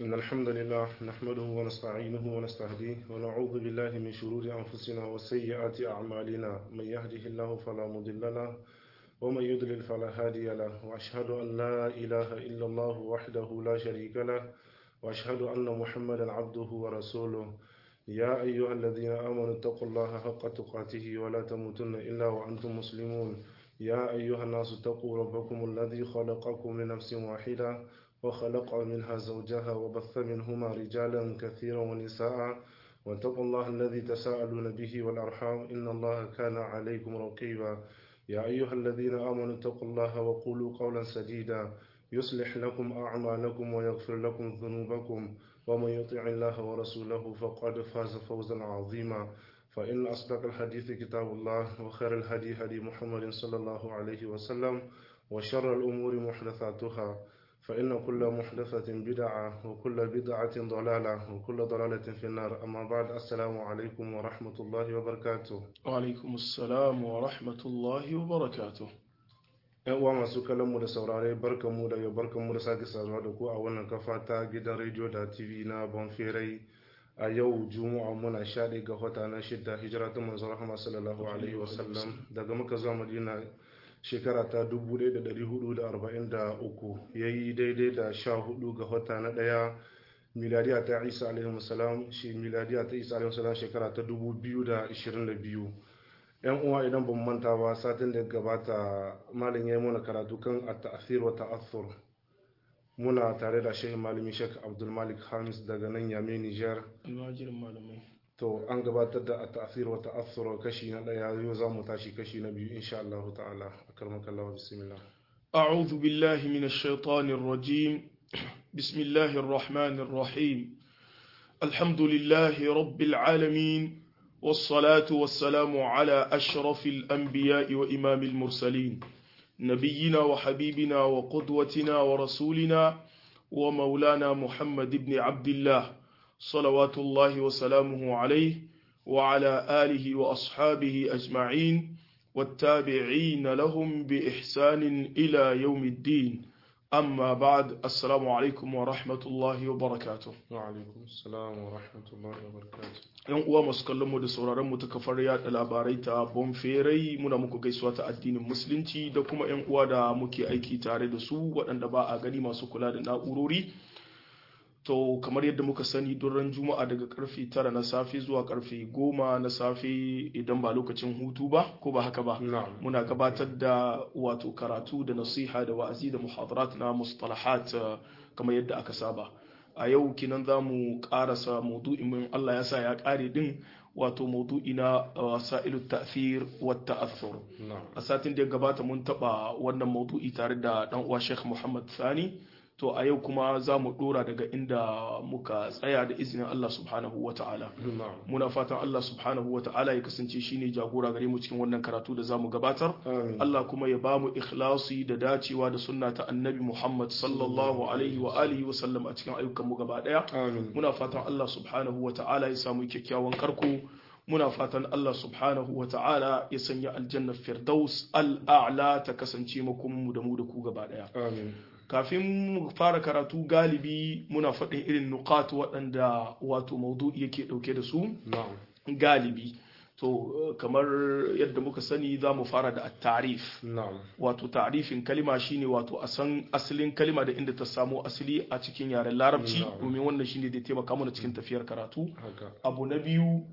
إن الحمد لله نحمده ونستعينه ونستهديه ونعوذ بالله من شرور أنفسنا وسيئات أعمالنا من يهده الله فلا مضل له ومن يضلل فلا هادي له وأشهد أن لا إله إلا الله وحده لا شريك له وأشهد أن محمدا عبده ورسوله يا أيها الذين آمنوا اتقوا الله حق تقاته ولا تموتن إلا وأنتم مسلمون يا أيها الناس اتقوا ربكم الذي خلقكم من نفس واحدة وخلق منها زوجها وبث منهما رجالا كثيرا ونساء واتقوا الله الذي تساءلون به والأرحام إن الله كان عليكم رقيبا يا أيها الذين آمنوا اتقوا الله وقولوا قولا سديدا يصلح لكم أعمالكم ويغفر لكم ذنوبكم ومن يطع الله ورسوله فقد فاز فوزا عظيما فإن أصدق الحديث كتاب الله وخير الهدي هدي محمد صلى الله عليه وسلم وشر الأمور محدثاتها فإن كل محدثة بدعة وكل بدعة ضلالة وكل ضلالة في النار أما بعد السلام عليكم ورحمة الله وبركاته وعليكم السلام ورحمة الله وبركاته ‘Yan uwa masu kallonmu da saurare barkanmu da barkanmu da sake saduwa da ku a wannan kafa ta gidan rediyo da TV na Bonferai a yau Juma'a muna shaɗe ga wata na shidda hijira ta manzon Rahama sallallahu alaihi wasallam daga muka zuwa Madina shekara ta 1443 yayi daidai da sha hudu ga wata na ɗaya miladiya ta Isa alaihi salam shi miladiya ta Isa alaihi salam shekara ta 2022 yan uwa idan ban manta ba satin da gabata malin ya yi mana karatu kan at-ta'thir wa ta'athur muna tare da shehin malami Sheikh Abdul Malik Hamis daga nan Yame Niger almajirin malamai to an gabatar da at-ta'thir wa ta'athur kashi na daya yau za mu tashi kashi na biyu insha Allah ta'ala akarmaka Allah bismillah أعوذ بالله من الشيطان الرجيم بسم الله الرحمن الرحيم الحمد لله رب العالمين والصلاة والسلام على أشرف الأنبياء وإمام المرسلين نبينا وحبيبنا وقدوتنا ورسولنا ومولانا محمد بن عبد الله صلوات الله وسلامه عليه وعلى آله وأصحابه أجمعين والتابعين لهم بإحسان إلى يوم الدين أما بعد السلام عليكم ورحمة الله وبركاته وعليكم السلام ورحمة الله وبركاته yan uwa masu kallon mu da sauraron mu ta kafar yada labarai ta bonferai muna muku gaisuwa ta addinin musulunci da kuma yan uwa da muke aiki tare da su waɗanda ba a gani masu kula da na'urori to kamar yadda muka sani ran juma'a daga karfe tara na safe zuwa karfe goma na safe idan ba lokacin hutu ba ko ba haka ba na'am muna gabatar da wato karatu da nasiha da wa'azi da muhadarat na mustalahat uh, kamar yadda aka saba a yau kinan za mu karasa maudu'in mun Allah ya sa ya kare din wato maudu'i na wasailu ta'thir wa ta'athur na'am a satin da ya gabata mun taba wannan maudu'i tare da dan uwa Sheikh Muhammad Sani to a yau kuma za mu dora daga inda muka tsaya da izinin Allah subhanahu wa ta'ala na'am muna fatan Allah subhanahu wa ta'ala ya kasance shine jagora gare mu cikin wannan karatu da zamu gabatar amin Allah kuma ya bamu ikhlasi da dacewa da sunna ta annabi Muhammad sallallahu alaihi wa alihi wa sallam a cikin ayyukan mu gaba daya amin muna fatan Allah subhanahu wa ta'ala ya samu kyakkyawan karko muna fatan Allah subhanahu wa ta'ala ya sanya aljanna firdaus al'a'la ta kasance makomin mu da mu da ku gaba daya amin kafin mu fara karatu galibi muna faɗin irin nuqat waɗanda wato maudu'i yake ɗauke da su na'am galibi to eh, kamar yadda muka sani za mu fara da at-ta'rif na'am wato ta'rifin kalima shine wato a san asalin kalima da inda ta samo asali a cikin yaren larabci Na'am. domin wannan shine da taimaka mana cikin tafiyar karatu haka abu na biyu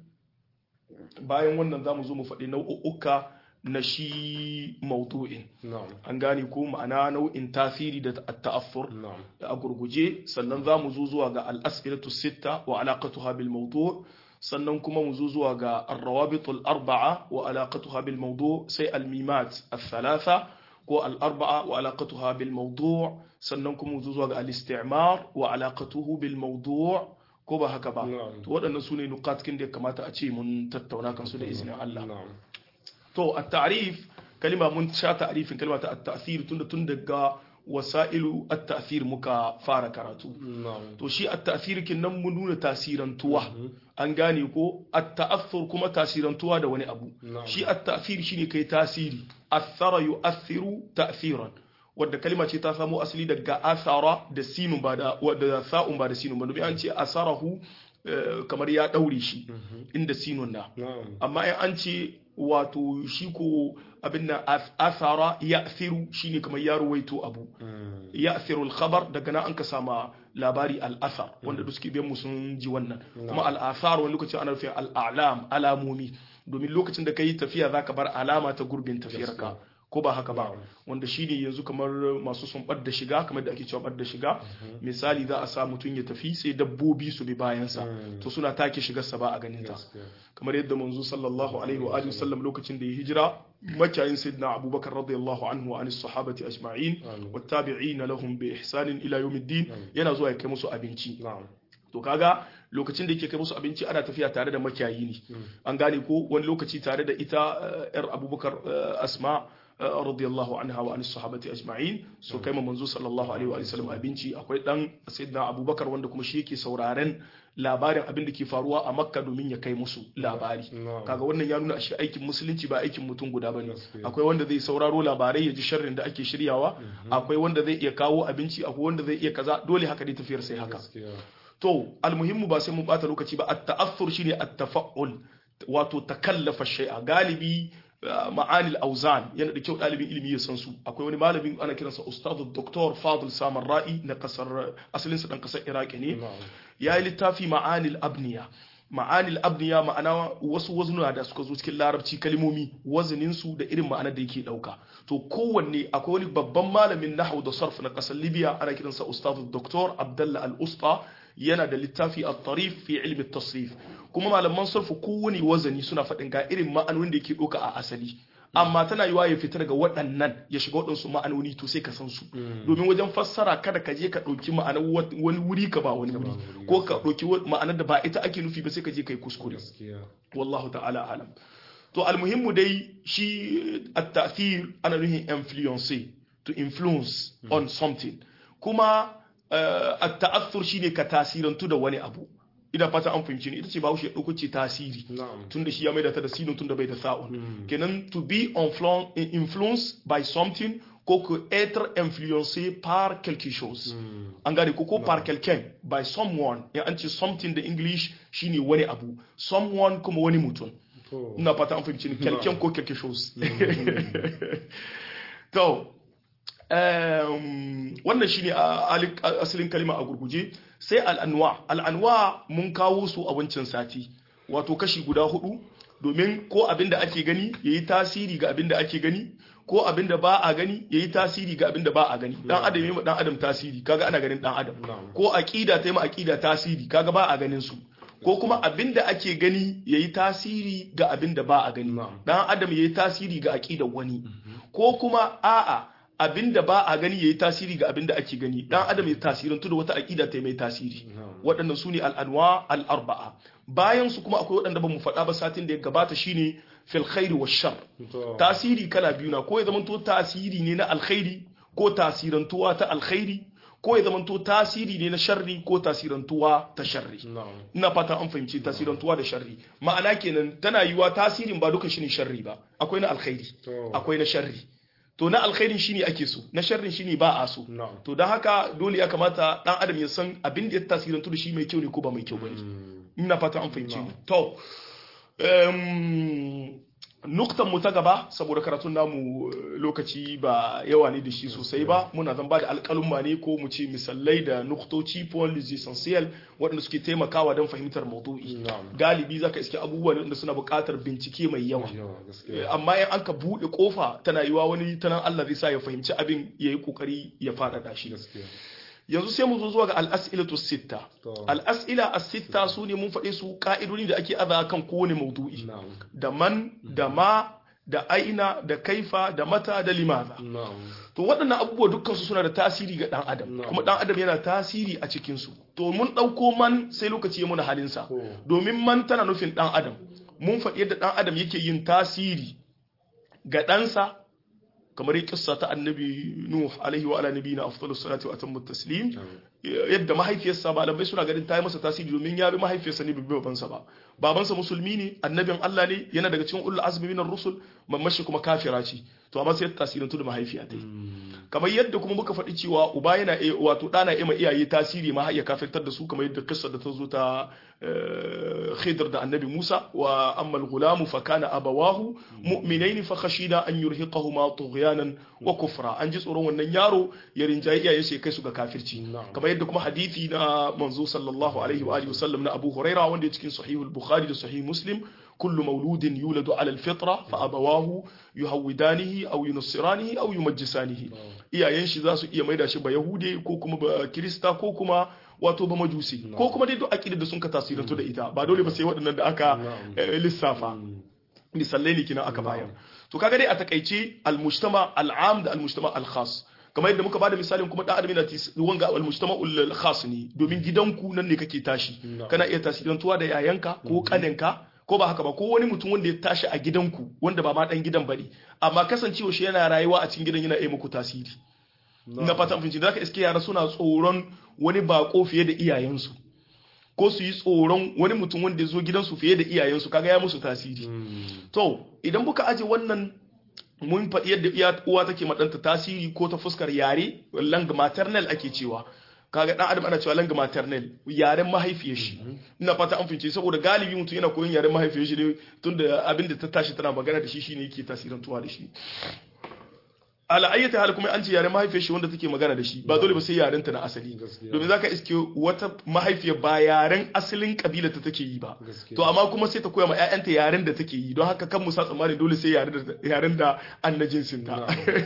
bayan wannan za mu zo mu faɗi nau'uka na shi maudu'in na'am an gane ko ma'ana nau'in tasiri da ta'affur na'am a gurguje sannan za mu zo zuwa ga al'as'ilatu sitta wa alaqatuha bil mawdu' sannan kuma mu zo zuwa ga ar-rawabitul arba'a wa alaqatuha bil mawdu' sai al-mimat al-thalatha ko al-arba'a wa alaqatuha bil mawdu' sannan kuma mu zo zuwa ga al-istimar wa alaqatuhu bil mawdu' ko ba haka ba Na'am. to waɗannan su ne nukatkin da ya kamata a ce mun tattauna kansu da izinin Allah na'am to at-ta'rif kalima mun sha ta'rifin kalma ta at-ta'thir tunda tun daga wasailu at-ta'thir muka fara karatu na'am to shi at-ta'thir kin nan mun nuna tasirantuwa an gane ko at-ta'athur kuma tasirantuwa da wani abu Na'am. shi at-ta'thir shine kai tasiri athara yu'athiru ta'thiran wadda kalima ce ta samo asali daga asara da sinun ba da wadda sa'un ba da sinun ba domin an ce asarahu eh, kamar ya daure shi inda sinun na na'am amma in an ce wato shi ko abin nan as- asara ya firu shine kamar ya ruwaito abu Mm. ya al khabar daga nan an ka sama labari al-athar wanda duk suke biyan mu sun ji wannan kuma al-athar wani lokaci ana nufin al-a'lam alamomi domin lokacin da kai tafiya zaka bar alama ta gurbin tafiyarka ko ba haka ba wanda shine yanzu kamar masu sun da shiga kamar da ake cewa da shiga misali za a sa mutum ya tafi sai dabbobi su bi bayansa to suna take shigarsa ba a ganin ta gaskiya kamar yadda manzo sallallahu alaihi wa alihi wasallam lokacin da ya hijira makiyayin sayyidina abubakar radiyallahu anhu wa anis sahabati ajma'in Amin. wa tabi'ina lahum bi ihsanin ila yawmiddin yana zuwa ya kai musu abinci na'am to kaga lokacin da yake kai musu abinci ana tafiya tare da makiyayi ne an gane ko wani lokaci tare da ita eh, yar abubakar eh, asma eh, radiyallahu anha wa anis sahabati ajma'in so kai ma manzo sallallahu alaihi wa sallam abinci akwai dan sayyidina abubakar wanda kuma shi yake sauraren labarin abin da ke faruwa a makka domin ya kai musu labari Na'am. kaga wannan ya nuna ashe aikin musulunci ba aikin mutum guda bane Gaskiya. akwai wanda zai sauraro labarai ya ji sharrin da ake shiryawa akwai wanda zai iya kawo abinci akwai wanda zai iya kaza dole haka dai tafiyar sai haka gaskiya to almuhimmu ba sai mun bata lokaci ba at-ta'athur shine at-tafa'ul wato takallafa shay'a galibi uh, ma'anil auzan yana da kyau dalibin ilimi ya san su akwai wani malamin ana kiransa ustadu doktor fadil samar ra'i na kasar asalinsa dan kasar iraki ne na'am ya yi littafi ma'anil abniya ma'anil abniya ma'ana wasu wazuna da suka zo cikin larabci kalmomi wazanin su da irin ma'anar da yake dauka to kowanne akwai wani babban malamin nahwu da sarf na kasar libya ana kiransa ustadu doktor abdallah al-usta yana da littafi at-tarif fi ilmi at-tasrif kuma malaman sarfu kowane wazani suna faɗin ga irin ma'anonin da yake ɗauka a asali amma tana yiwa ya fita daga waɗannan ya shiga waɗansu ma'anoni to sai ka san su domin wajen fassara kada ka je ka ɗauki ma'anar wat- wani wuri ka ba wani wuri wuri, ko ka ɗauki wa- ma'anar da ba ita ake nufi ba sai ka je ka yi kuskure gaskiya wallahu ta'ala alam to almuhimmu dai shi at-ta'thir ana nufin influence to influence on something kuma uh, at-ta'athur shine ka tasirantu da wani abu ina fata an fahimci ni ita ce bahaushe ya ɗauko ce tasiri na'am tunda shi ya maida ta da sinin tunda bai da sa'un kenan to be influ- influenced by something ko que être influencé par quelque chose an gane ko ko par quelqu'un by someone ya an ce something da english shine wani abu someone kuma wani mutum to ina fata an fahimci ni quelqu'un ko quelque chose to um, wannan shine a- ali- a- asalin kalima a gurguje sai al'anwa al'anwa mun kawo su a wancan sati wato kashi guda hudu domin ko abinda ake gani yayi tasiri ga abinda ake gani ko abinda ba a gani yayi tasiri ga abinda ba a gani dan adam yayi ma dan adam tasiri kaga ana ganin dan adam Na'am. ko aqida ta yi ma aqida tasiri kaga ba a ganin su ko kuma abinda ake gani yayi tasiri ga abinda ba a gani Na'am. dan adam yayi tasiri ga aqidar wani ko kuma a'a abinda ba a gani yayi tasiri ga abinda ake gani dan adam ya tasirantu da wata aqida ta mai tasiri Na'am. waɗannan su ne al'anwa al'arba'a bayan su kuma akwai waɗanda ba mu faɗa ba satin da ya gabata shine fil khairi wa shar to tasiri kala biyu na ko ya zamanto tasiri ne na alkhairi ko tasirantuwa ta alkhairi ko ya zamanto tasiri ne na sharri ko tasirantuwa ta sharri na'am ina fata an fahimci tasirantuwa da sharri ma'ana kenan tana yiwa tasirin ba duka shine sharri ba akwai na alkhairi to akwai na sharri to na alkhairin shine ake so na sharrin shine ba a so na'am to don haka dole ya kamata dan adam ya san abin da ya tasirantu da shi mai kyau ne ko ba mai kyau bane ina fata an fahimci ni to um, nuktan mu ta gaba saboda karatun namu eh, lokaci ba yawa ne da shi sosai ba muna zan ba da alƙalumma ne ko mu ce misalai da nuktoci points essential waɗanda suke taimakawa don fahimtar maudu'i na'am galibi zaka iske abubuwa ne wanda suna buƙatar bincike mai yawa yawa gaskiya amma in an ka buɗe ƙofa tana yiwa wani tanan Allah zai sa ya fahimci abin ya yi ƙoƙari ya faɗaɗa shi gaskiya yanzu sai mu zo zuwa ga al'as'ilatu sitta to al'as'ila as-sitta su ne mun faɗe su ka'idodi da ake aza kan kowane maudu'i na'am da man da ma da aina da kaifa da mata da limaza na'am to waɗannan abubuwa dukkan su suna da tasiri ga ɗan adam Na'am. kuma ɗan adam yana tasiri a cikin su to mun ɗauko man sai lokaci ya muna halinsa to domin man tana nufin ɗan adam mun faɗi yadda ɗan adam yake yin tasiri ga ɗansa kamar yi kissa ta annabi nuh alaihi wa ala nabiyina afdalus salati wa atammu taslim yadda mahaifiyarsa malamai suna ganin ta yi masa tasiri domin ya bi mahaifiyarsa ne bai bi babansa ba babansa musulmi ne annabin Allah ne yana daga cikin ulul azmi minar rusul mamman shi kuma kafira ce to amma sai tasirantu da mahaifiya ta kamar yadda kuma muka faɗi cewa uba yana wato ɗana ima iyaye tasiri ma har ya kafirtar da su kamar yadda kissa da ta zo ta khidr da annabi Musa wa amma al-gulamu fa kana abawahu mu'minain fa khashina an yurhiqahuma tughyanan wa kufra an ji tsoron wannan yaro ya rinjaye iyaye sai kai su ga kafirci kamar yadda kuma hadisi na manzo sallallahu alaihi wa alihi wasallam na Abu Huraira wanda ya cikin sahih al-Bukhari da sahih Muslim كل مولود يولد على الفطرة فأبواه يهودانه أو ينصرانه أو يمجسانه iyayen shi za su iya maida shi ba yahude ko kuma ba kirista ko kuma wato ba majusi ko kuma dai duk aqida da sun ka tasirantu da ita ba dole ba sai waɗannan da aka lissafa misalai ne kina aka bayar to kaga dai a takaice al-mujtama al-am da al-mujtama al-khas kamar yadda muka bada misalin kuma dan adam yana wanga al-mujtama al-khas ne domin gidanku nan ne kake tashi kana iya tasirantuwa da yayanka ko kaninka ko ba haka ba ko wani mutum wanda ya tashi a gidanku wanda ba ma dan gidan bane amma kasancewa shi yana rayuwa a cikin gidan yana iya muku tasiri na fata mun da ka iske yara suna tsoron wani bako fiye da iyayensu ko su yi tsoron wani mutum wanda ya zo gidansu fiye da iyayensu kaga ya musu tasiri to idan muka aje wannan mun faɗi yadda uwa take maɗanta tasiri ko ta fuskar yare lang maternal ake cewa kaga dan adam ana cewa langa maternal yaren mahaifiyar shi ina fata an fince saboda galibi mutum yana koyon yaren mahaifiyar shi ne tunda abin da ta tashi tana magana da shi shine yake tasirantuwa da shi ala ayyata hal kuma an ce yaren mahaifiyar shi wanda take magana da shi ba dole ba sai yaren ta na asali domin zaka iske wata mahaifiyar ba yaren asalin kabila ta take yi ba to amma kuma sai ta koya ma ƴaƴanta yaren da take yi don haka kan musa tsammani dole sai yaren da annajinsin ta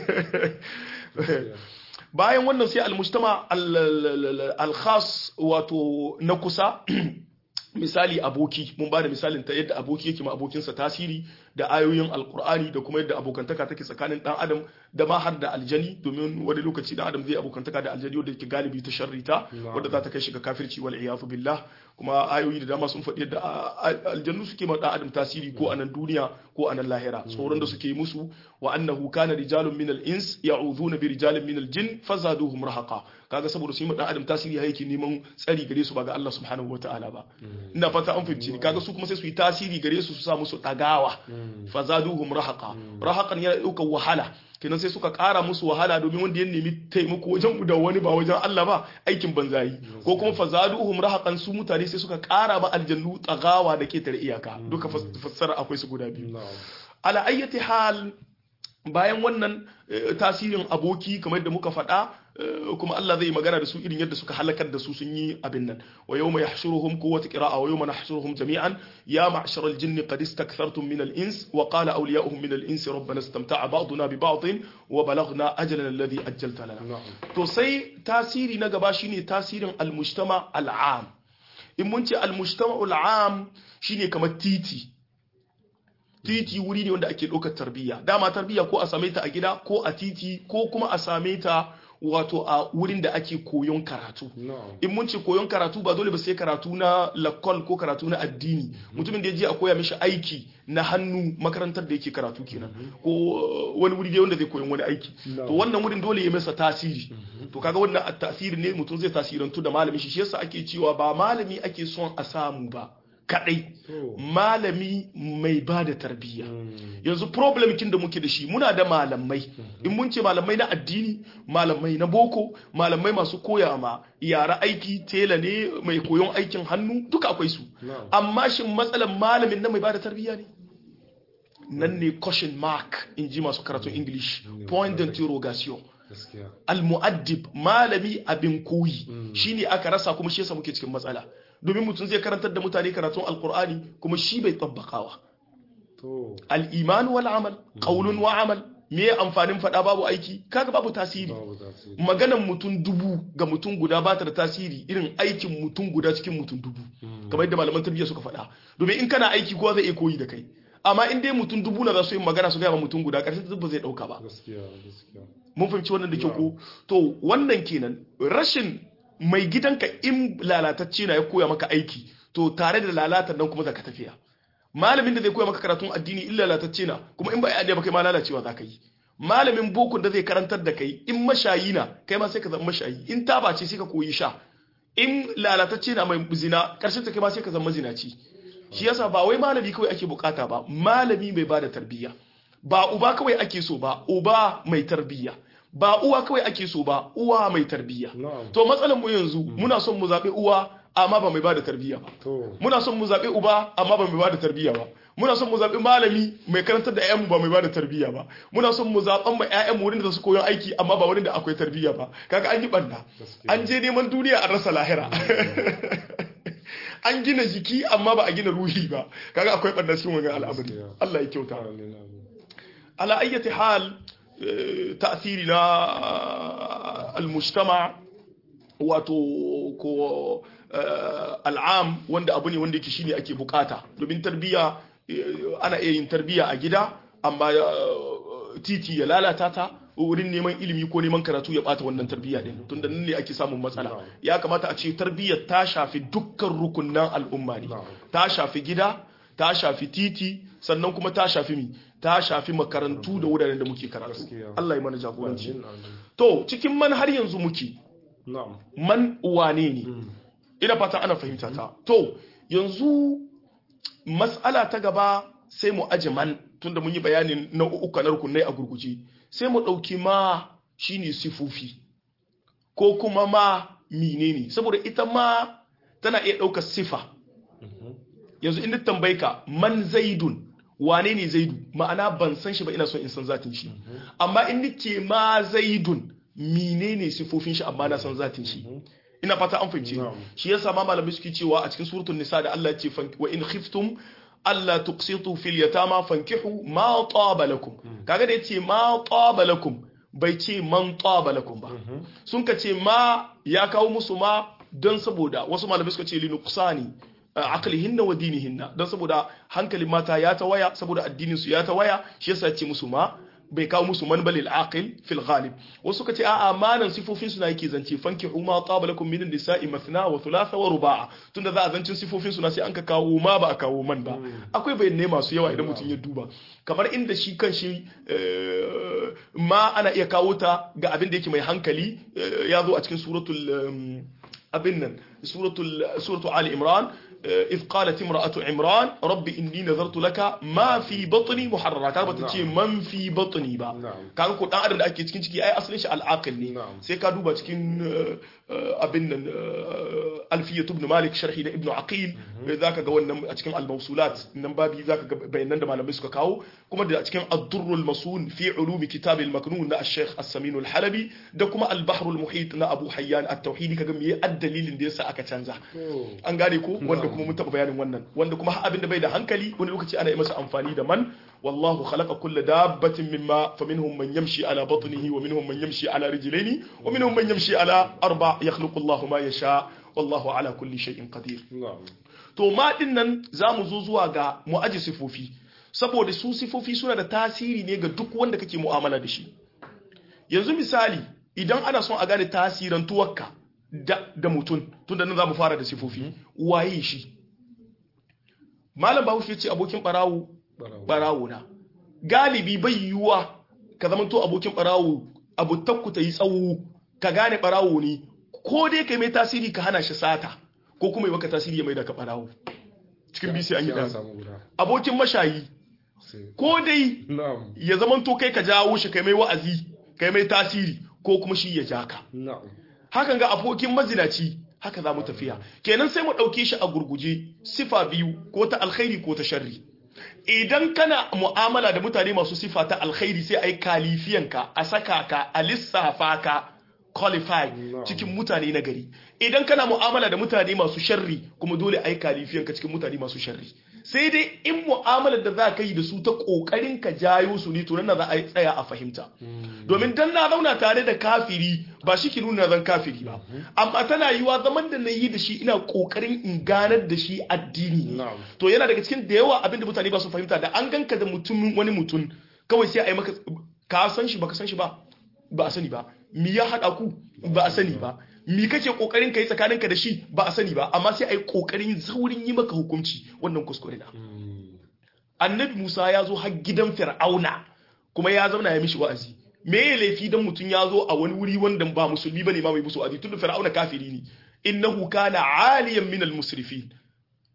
bayan wannan sai almujtama al-khas wato na kusa misali aboki mun ba da misalin ta yadda aboki yake ma abokinsa tasiri da ayoyin alkur'ani da kuma yadda abokantaka take tsakanin dan adam da ma har da aljani domin wani lokaci dan adam zai abokantaka da aljani wanda yake galibi ta sharrita wanda za ta kai shi ga kafirci wal iyadu billah kuma ayoyi da dama sun faɗi yadda aljannu suke ma dan adam tasiri ko a nan duniya ko a nan lahira tsoron da suke yi musu wa annahu kana rijalun minal ins ya'udhuna bi rijalin minal jin fazaduhum rahaqa kaga saboda su yi ma dan adam tasiri yake neman tsari gare su ba ga Allah subhanahu wataala ba ina fata an fahimci kaga su kuma sai su yi tasiri gare su su sa musu dagawa fazaduhum rahaqa rahaqan yana daukar wahala kenan sai suka kara musu wahala domin wanda ya nemi taimako wajen da wani ba wajen Allah ba aikin banzayi ko kuma fazaduhum rahaqan su mutane sai suka kara ba aljannu tsagawa da ke tare iyaka duka fassara akwai su guda biyu ala ayyati hal bayan wannan tasirin aboki kamar yadda muka faɗa kuma Allah zai magana da su irin yadda suka halakar da su sun yi abin nan wa yawma yahshuruhum quwwatu qira'a wa yawma nahshuruhum jami'an ya ma'shara al-jinni qad istakthartum min al-ins wa qala awliya'uhum min al-insi rabbana istamta'a ba'duna bi ba'din wa balaghna ajalana alladhi ajjalta lana to sai tasiri na gaba shine tasirin al-mujtama al-am in mun ce al-mujtama al-am shine kamar titi titi wuri ne wanda ake ɗaukar tarbiyya dama tarbiyya ko a same ta a gida ko a titi ko kuma a same ta wato a wurin da ake koyon karatu in mun ce koyon karatu ba dole ba sai karatu na lakol ko karatu na addini mutumin da ya je a koya mishi aiki na hannu makarantar da yake karatu kenan ko wani wuri dai wanda zai koyon wani aiki to wannan wurin dole ya masa tasiri to kaga wannan tasiri ne mutum zai tasirantu da malami shi shi yasa ake cewa ba malami ake son a samu ba kadai malami mai ba da tarbiyya yanzu problem kin da muke da shi muna da malamai in mun ce malamai na addini malamai na boko malamai masu koya ma yara aiki tela ne mai koyon aikin hannu duka akwai su amma shin matsalan malamin na mai ba da tarbiyya ne nan ne question mark in ji masu karatun english point d'interrogation al-mu'addib malami abin koyi shine aka rasa kuma shi yasa muke cikin matsala domin mutum zai karantar da mutane karatun alkur'ani kuma shi bai tabbakawa al-iman wal amal qaulun wa amal me amfanin fada babu aiki kaga babu tasiri maganan mutum dubu ga mutum guda ba ta da tasiri irin aikin mutum guda cikin mutum dubu kamar yadda malaman tarbiyya suka faɗa domin in kana aiki kowa zai iya koyi da kai amma in dai mutum dubu na za su yi magana su gaya ma mutum guda ƙarshen ta ba zai ɗauka ba mun fahimci wannan da kyau ko to wannan kenan rashin mai gidanka in lalatacce na ya koya maka aiki to tare da lalatar nan kuma za ka tafiya malamin da zai koya maka karatun addini in lalatacce na kuma in ba ya ba kai ma lalacewa za ka yi malamin bokun da zai karantar da kai in mashayi na kai ma sai ka zama mashayi in taba ce sai ka koyi sha in lalatacce na mai zina karshen ta kai ma sai ka zama zinaci shi yasa ba wai malami kawai ake bukata ba malami mai bada tarbiyya ba uba kawai ake so ba uba mai tarbiyya ba uwa kawai ake so ba uwa mai tarbiyya na'am to matsalar mu yanzu muna son mu zaɓi uwa amma ba mai ba da tarbiyya ba to muna son mu zaɓi uba amma ba mai ba da tarbiyya ba muna son mu zaɓi malami mai karantar da ƴaƴanmu ba mai ba da tarbiyya ba muna son mu zaɓan ma ƴaƴanmu wurin da su koyon aiki amma ba wurin da akwai tarbiyya ba kaga an yi ɓanna Gaskiya. an je neman duniya an rasa lahira an gina jiki amma ba a gina ruhi ba kaga akwai ɓanna cikin wannan al'amari Gaskiya. Allah ya kyauta amin amin على أي حال آه، تأثيرنا آه، المجتمع wato ko eh, al'am wanda abu ne wanda yake shine ake bukata domin tarbiyya eh, ana iya yin tarbiyya a gida amma eh, titi ya lalata ta wurin neman ilimi ko neman karatu ya bata wannan tarbiyya din tunda nan ne ake samun matsala Na'am. ya kamata a ce tarbiyyar ta shafi dukkan rukunan al'umma ne Na'am. ta shafi gida ta shafi titi sannan kuma ta shafi mi ta shafi makarantu da wuraren da muke karatu Gaskiya. Allah ya mana jagoranci amin amin to cikin man har yanzu muke na'am man wane ne ina fata ana fahimta ta to yanzu mas'ala ta gaba sai mu aje man tunda mun yi bayanin nau'uka na rukunai a gurguje sai mu ɗauki ma shine sifofi ko kuma ma menene saboda ita ma tana iya ɗaukar sifa yanzu in tambaye ka man zaidun wane ne zaidu ma'ana ban san shi ba ina son in san zatin shi amma in nake ma zaidun menene sifofin shi amma na san zatin shi ina fata an fahimce ni. Na'am. shi yasa ma malamai suke cewa a cikin suratul nisa da Allah ya ce fan- wa in khiftum alla tuqsitu fil yatama fankihu ma taba lakum kaga da yace ma taba lakum bai ce man taba lakum ba sun ka ce ma ya kawo musu ma don saboda wasu malamai suka ce linuqsani aqlihinna wa dinihinna don saboda hankalin mata ya ta waya saboda addinin su ya ta waya shi yasa ya ce musu ma bai kawo musu man balil aqil fil ghalib wasu suka ce a'a manan sifofin suna yake zance fanki ma qaba lakum min nisa'i mathna wa thulatha wa ruba'a tunda za a zancin sifofin suna sai an ka kawo ma ba a kawo man ba akwai bayanai masu yawa idan mutum ya duba kamar inda shi kan shi eh, ma ana iya kawo ta ga abin da yake mai hankali eh, ya zo a cikin suratul em, abin nan suratul suratul ali imran إذ قالت امرأة عمران رب إني نذرت لك ما في بطني محررا كان بتجي من في بطني با Na'am. kaga ko dan adam da ake cikin ciki ai asalin shi al'aqil ne Na'am. sai ka duba cikin eh, eh, abin nan eh, alfiyat ibn malik sharhi da ibn aqil eh, zaka ga wannan a cikin al-mawsulat nan babi zaka ga bayanan da malamai suka kawo kuma da a cikin ad-durrul masun fi ulumi kitab al-maknun na al-sheikh as-samin al-halabi da kuma al-bahr al-muhit na abu hayyan at-tauhidi kaga me dalilin da yasa aka canza to an gane ko wanda kuma mun taɓa bayanin wannan wanda kuma har abin da bai da hankali wani lokaci ana yi masa amfani da man wallahu khalaqa kulla dabbatin mimma faminhum man yamshi ala batnihi wa minhum man yamshi ala rijlaini wa minhum man yamshi ala arba yakhluqu Allahu ma yasha wallahu ala kulli shay'in qadir na'am to ma din nan zamu zo zuwa ga mu'aji sifofi saboda su sifofi suna da tasiri ne ga duk wanda kake mu'amala da shi yanzu misali idan ana son a gane tasirin tuwakka da, da mutum tun da nan za mu fara da sifofi waye shi malam bahaushe ya ce abokin barawo barawo barawo na galibi bai yiwuwa ka zama to abokin barawo abu takku ta yi tsawo ka gane barawo ne ko dai ka mai tasiri ka hana shi sata ko kuma yi maka tasiri ya mai da ka barawo cikin bisi an yi Sai an ɗan samu guda abokin mashayi sai ko dai na'am ya zama to kai ka jawo shi kai mai wa'azi kai mai tasiri ko kuma shi ya ja ka na'am hakan ga abokin mazinaci haka za mu tafiya kenan sai mu ɗauke shi a gurguje sifa biyu ko ta alkhairi ko ta sharri idan kana mu'amala da mutane masu sifa ta alkhairi sai a yi kalifiyanka a saka ka a lissafa ka qualify Na'am. cikin mutane na gari idan kana mu'amala da mutane masu sharri kuma dole a yi kalifiyanka cikin mutane masu sharri sai dai in mu'amalar da za ka yi da su ta kokarin ka jayo su ne to nan na za a yi tsaya a fahimta domin dan na zauna tare da kafiri ba shi ki nuna zan kafiri ba amma tana yiwa zaman da na yi da shi ina kokarin in ganar da shi addini ne Na'am. to yana daga cikin da yawa abinda mutane ba su fahimta da an ganka da mutumin wani mutum kawai sai a yi maka ka san shi baka san shi ba ba a sani ba mi ya haɗa ku ba a sani ba mi kake kokarin ka yi tsakaninka da shi ba a sani ba amma sai a yi kokarin saurin yi maka hukunci wannan kuskure na annabi Musa ya zo har gidan Fir'auna kuma ya zauna ya mishi wa'azi me ya laifi dan mutum ya zo a wani wuri wanda ba musulmi bane ma mai musu wa'azi tunda Fir'auna kafiri ne innahu kana aliyan minal musrifin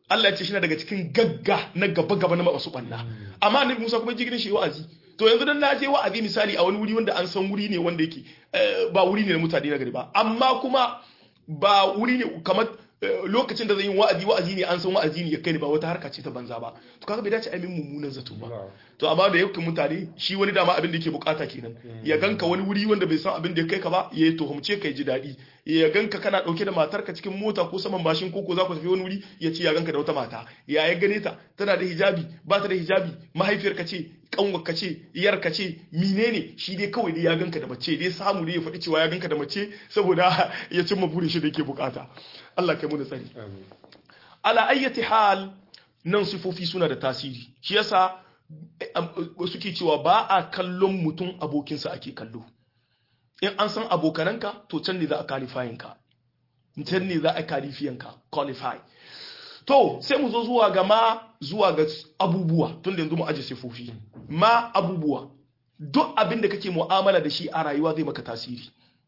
Allah ya ce shi na daga cikin gagga na gaba gaba na masu banna amma annabi Musa kuma jigirin shi wa'azi to yanzu dan na je wa'azi misali a wani wuri wanda an san wuri ne wanda yake ba wuri ne na mutane na gari ba amma kuma ba wuri ne kamar lokacin da zan yi wa'azi wa'azi ne an san wa'azi ne ya kai ne ba wata harka ce ta banza ba to kaga bai dace a min mummunan zato ba to amma da yakin mutane shi wani dama abin da yake bukata kenan ya ganka wani wuri wanda bai san abin da ya kai ka ba ya tuhumce ka ji daɗi ya ganka kana dauke da matarka cikin mota ko saman bashin koko za ku tafi wani wuri ya ce ya ganka da wata mata ya ya gane ta tana da hijabi ba ta da hijabi mahaifiyarka ce kanwarka ce iyarka ce menene shi dai kawai dai ya ganka da mace dai samu dai ya faɗi cewa ya ganka da mace saboda ya cimma burin shi da yake bukata Allah kai mu da tsari ala ayyati hal nan sifofi suna da tasiri shi yasa suke cewa ba a kallon mutum abokinsa ake kallo in an san abokananka to can ne za a qualifying ka can ne za a qualifying ka qualify to sai mu zo zuwa ga ma zuwa ga abubuwa tun da yanzu mu aje sifofi ma abubuwa duk abin da kake mu'amala da shi a rayuwa zai maka tasiri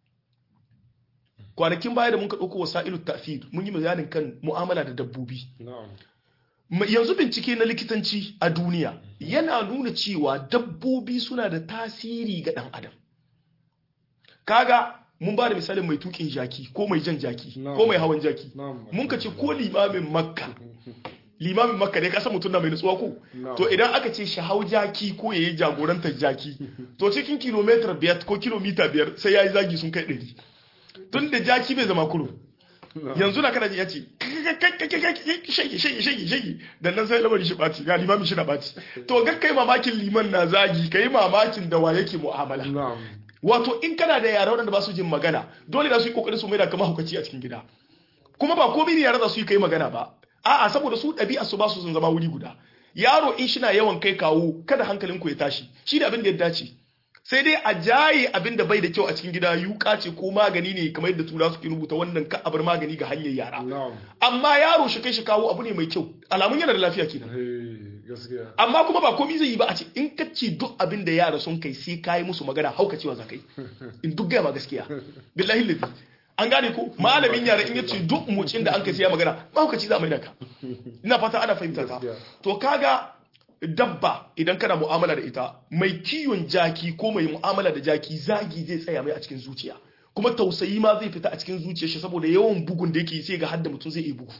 kwanakin baya da mun ka ɗauko wasa'ilu ta'thir mun yi bayanin kan mu'amala da dabbobi yanzu bincike na likitanci a duniya yana nuna cewa dabbobi suna da tasiri ga ɗan adam kaga mun ba da misalin mai tukin jaki ko mai jan jaki ko mai hawan jaki mun ka ce ko limamin makka limamin makka ne kasa mutum na mai nutsuwa ko to idan aka ce shi hau jaki ko ya yi jagorantar jaki to cikin kilomitar biyar ko kilomita biyar sai ya yi zagi sun kai ɗari tun da jaki bai zama kuro yanzu na kana ya ce shagi shagi shagi shagi da nan sai lamarin shi ɓaci ga limamin shi na ɓaci to ga kai mamakin liman na zagi ka yi mamakin da wa yake mu'amala wato in kana da yara waɗanda ba su jin magana dole za su yi kokarin su mai da kama hukaci a cikin gida kuma ba komai ne yara za su yi kai magana ba a'a saboda su ɗabi'a su ba su sun zama wuri guda yaro in shi na yawan kai kawo kada hankalin ku ya tashi shi da abin da ya dace sai dai a jaye abin da bai da kyau a cikin gida yuka ce ko magani ne kamar yadda tura suke rubuta wannan ka abar magani ga hanyar yara amma yaro shi kai shi kawo abu ne mai kyau alamun yana da lafiya kenan amma kuma ba komai zai yi ba a ce in ka ce duk abin da yara sun kai sai kayi musu magana hauka cewa za kai in duk gaya ma gaskiya billahi ladi an gane ko malamin yara in yace duk mucin da an kai sai ya magana ba hauka ci za mai da ka ina fata ana fahimta ta to kaga dabba idan kana mu'amala da ita mai kiwon jaki ko mai mu'amala da jaki zagi zai tsaya mai a cikin zuciya kuma tausayi ma zai fita a cikin zuciyar shi saboda yawan bugun da yake sai ga hadda mutum zai yi bugu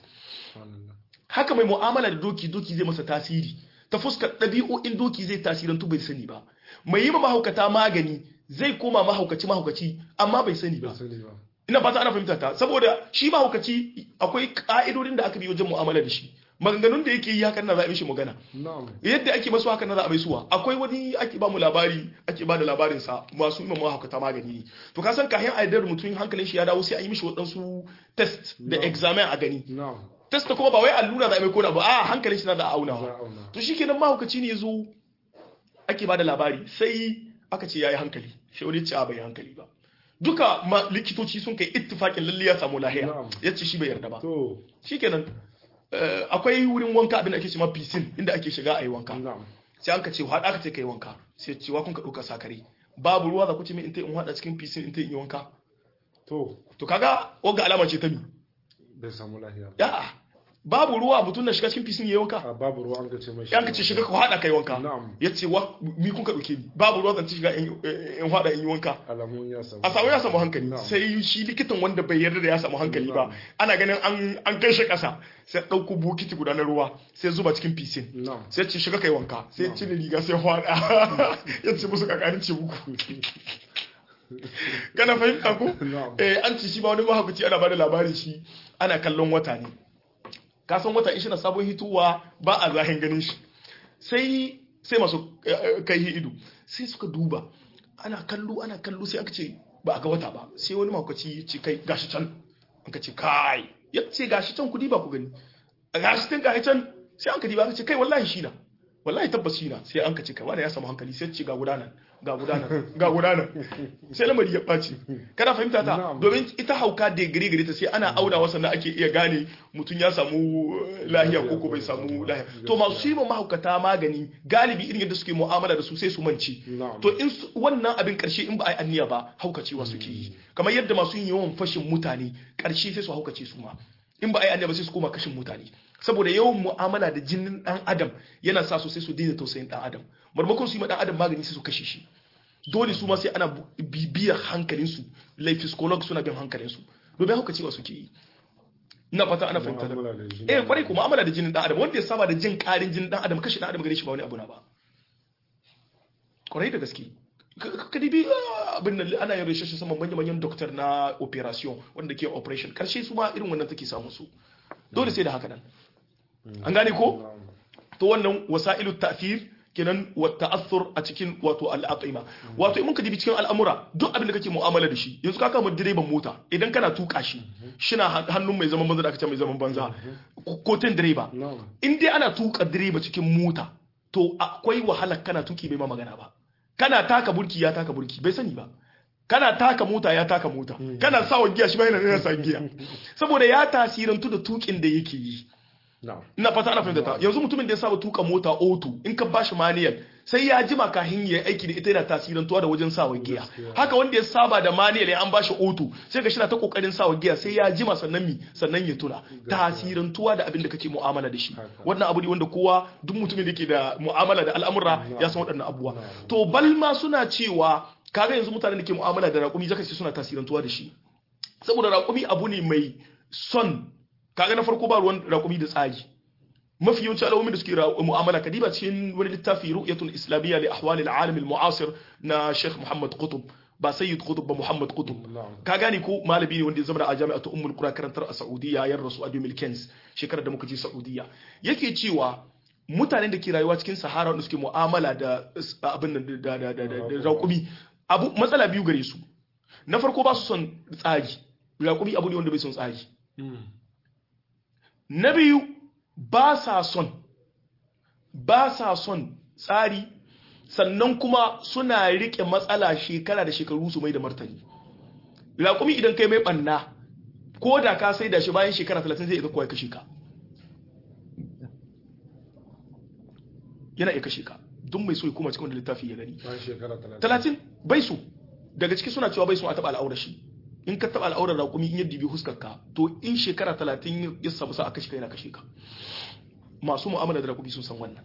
haka mai mu'amala da doki doki zai masa tasiri ta fuskar ɗabi'o'in doki zai tasirantu bai sani ba mai yi ma mahaukata magani zai koma mahaukaci mahaukaci amma bai sani ba ina fata ana fahimta ta saboda shi mahaukaci akwai ka'idodin da aka bi wajen mu'amala da shi maganganun da yake yi hakan na za a mishi magana yadda ake masu hakan na za a mai suwa akwai wani ake ba mu labari ake ba da labarin sa masu imam mahaukata magani ne to ka san kayan aidar mutum hankalin shi ya dawo sai an yi mishi waɗansu test da examen a gani test kuma ba wai allura za a mai kona ba a hankalin shi na da aunawa to shikenan mahaukaci ne ya zo ake ba da labari sai aka ce ya yi hankali sai wani ce a bai hankali ba duka likitoci sun kai ittifakin lalle ya samu lahiya ya ce shi bai yarda ba shikenan akwai wurin wanka abin da ake cewa piscine inda ake shiga a yi wanka sai an ka ce haɗa ka ce ka yi wanka sai cewa kun ka ɗauka sakare babu ruwa za ku ce min in ta in haɗa cikin piscine in ta yi wanka to to kaga wanga alama ce ta mi bai samu lahiya ya babu ruwa mutum na shiga cikin piscine ya yi wanka a babu ruwa an ka ce mai yan ka ce shiga ka haɗa ka yi wanka Na'am. ya ce wa mi kun ka ɗauke ni babu ruwa zan ci shiga in in haɗa in yi wanka alamun ya samu a samu ya samu hankali Na'am. sai shi likitan wanda bai yarda da ya samu hankali ba Na'am. ana ganin an an kai shi ƙasa sai ɗauko bokiti guda na ruwa sai zuba cikin piscine na'am sai ce shiga kai wanka sai cire riga sai hwada ya ce musu kakarin ce muku kana fahimta ko Na'am. eh an ci shi ba wani mahaukaci ana bada labarin shi ana kallon wata ne ka san wata in shi na sabon hituwa ba a zahin ganin shi sai sai masu eh, kai ido sai suka duba ana kallo ana kallo sai aka ce ba a ga wata ba sai wani mahaukaci ya ce kai gashi can aka ce kai ya ce gashi can kudi ba ku gani a gashi can gashi can sai an ka diba aka ce kai wallahi shi na wallahi tabbas shi na sai an ka ce kai wanda ya samu hankali sai ce ga gudanar ga gudanar ga gudanar sai lamari ya ɓaci kana fahimta ta Na'am. domin ita hauka degree gare ta sai ana auna wasa na ake iya gane mutum ya samu eh, lahiya ko ko bai samu lahiya to masu yi ma mahaukata magani galibi irin yadda suke mu'amala da su sai su mance Na'am. to in su- wannan abin karshe in ba a yi anniya ba haukacewa suke yi kamar yadda masu yin yawan fashin mutane karshe sai su haukace su ma in ba a yi annaba sai su koma kashin mutane saboda yawan mu'amala da jinin dan adam yana sa su sai su daina tausayin dan adam marmakon su yi ma dan adam magani sai su kashe shi dole su ma sai ana bibiyar hankalinsu laifiskologs suna bin hankalinsu domin haka cewa suke yi ina fata ana fahimta da Mu'amala da jini. eh kwarai kuma mu'amala da jinin dan adam wanda ya saba da jin karin jinin dan adam kashe dan adam gare shi ba wani abu na ba kwarai da gaske Ka- ka dibi ah, abin nan ana yin research saman manyan manyan doctor na operation wanda ke operation karshe su ma irin wannan take samu su dole sai da haka nan an gane ko Na'am. to wannan wasa'ilu ta'thir kenan wa ta'athur a cikin wato al'aqima wato in muka dibi cikin al'amura duk abin da kake mu'amala da shi yanzu ka kama direban mota idan kana tuka shi shina han- hannun mai zaman banza da aka ce mai zaman banza ko ten direba Na'am. in dai ana tuka direba cikin mota to akwai wahala kana tuki bai ma magana ba kana taka burki ya taka burki bai sani ba kana taka mota ya taka mota kana sa giya shi ba yana yana sa giya saboda ya tasirantu da tukin da yake yi Na'am. ina fata ana fahimta ta yanzu mutumin da ya saba tuka mota auto in ka bashi manual sai ya jima kahin ya aiki da ita yana tasirantuwa da wajen sawa giya Gaskiya. haka wanda ya saba da manual ya an bashi auto sai ka shi na ta kokarin sawa giya sai ya jima sannan mi sannan ya tuna tasirantuwa da abin da kake mu'amala da shi Haka. wannan abu ne wanda kowa duk mutumin da ke da mu'amala da al'amura ya san waɗannan abubuwa to balma suna cewa kaga yanzu mutanen da ke mu'amala da raƙumi zaka ce suna tasirantuwa da shi saboda raƙumi abu ne mai son kaga na farko ba ruwan raƙumi da tsari mafi yawanci al'ummi da suke ra- mu'amala kadiba cikin wani littafi ru'yatul islamiyya li ahwalil alam al mu'asir na Sheikh Muhammad Qutb ba Sayyid Qutb ba Muhammad Qutb Na'am. ka gane ko malami ne wanda ya zama a jami'atu Ummul Qura karantar a Saudiya ya rasu a 2015 shekarar da muka je Saudiya yake cewa mutanen da ke rayuwa cikin Sahara wanda suke mu'amala da s- abin nan da da da da da raƙumi abu matsala biyu gare su na farko ba su son tsari raƙumi abu ne wanda bai son tsari na biyu ba sa son ba sa son tsari sannan kuma suna rike matsala shekara da shekaru su mai da martani raƙumi idan kai mai ɓanna ko da ka sai da shi bayan shekara 30 zai iya kawai kashe ka yana iya kashe ka duk mai so ya koma cikin wanda littafi ya gani Bayan shekara talatin. talatin bai so daga ciki suna cewa bai so a taɓa al'aurar shi in ka taɓa al'aurar raƙumi in yadda bi huskar ka to in shekara talatin ya samu sa a kashe ka yana kashe ka masu mu'amala da raƙumi sun san wannan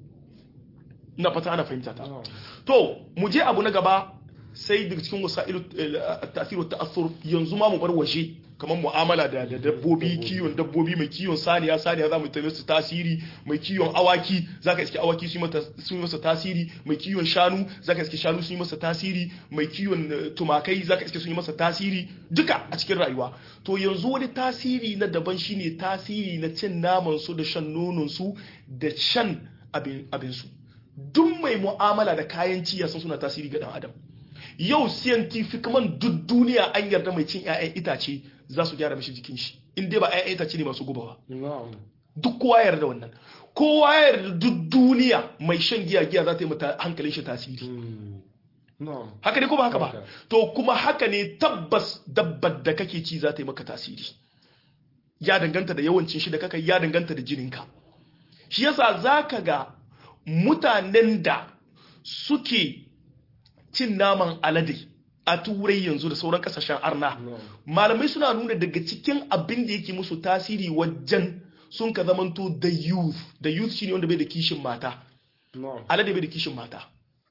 ina fata ana fahimta ta Na'am. to mu je abu na gaba sai daga cikin wasa'ilu ta'asiru ta'assur yanzu ma mu bar waje kamar mu'amala da da dabbobi kiwon dabbobi mai kiwon saniya saniya za mu ta masa tasiri mai kiwon awaki zaka iske awaki su yi mata su yi masa tasiri mai kiwon shanu zaka iske shanu su yi masa tasiri mai kiwon eh, tumakai zaka iske su yi masa tasiri duka a cikin rayuwa to yanzu wani tasiri na daban shine tasiri na cin naman su da shan nonon su da shan abin abin su duk mai mu'amala da kayan ci ya san suna tasiri ga dan adam yau scientific man duk duniya an yarda mai cin 'ya'yan itace za su gyara mishi jikin shi in dai ba 'ya'yan itace ne masu gubawa Na'am. duk kowa ya yarda wannan kowa ya yarda duk duniya mai shan giya giya za ta yi mata hankalin shi tasiri Hmm. Na'am. haka ne ko ba haka ba Haka. to kuma haka ne tabbas dabbar da kake ci za ta yi maka tasiri ya danganta da yawancin shi da kaka ya danganta da jininka shi yasa zaka ga mutanen da suke cin naman alade a turai yanzu da sauran kasashen arna Na'am. malamai suna nuna daga cikin abin da yake musu tasiri wajen sun ka zamanto da youth da youth shine wanda bai da kishin mata Na'am. alade bai da kishin mata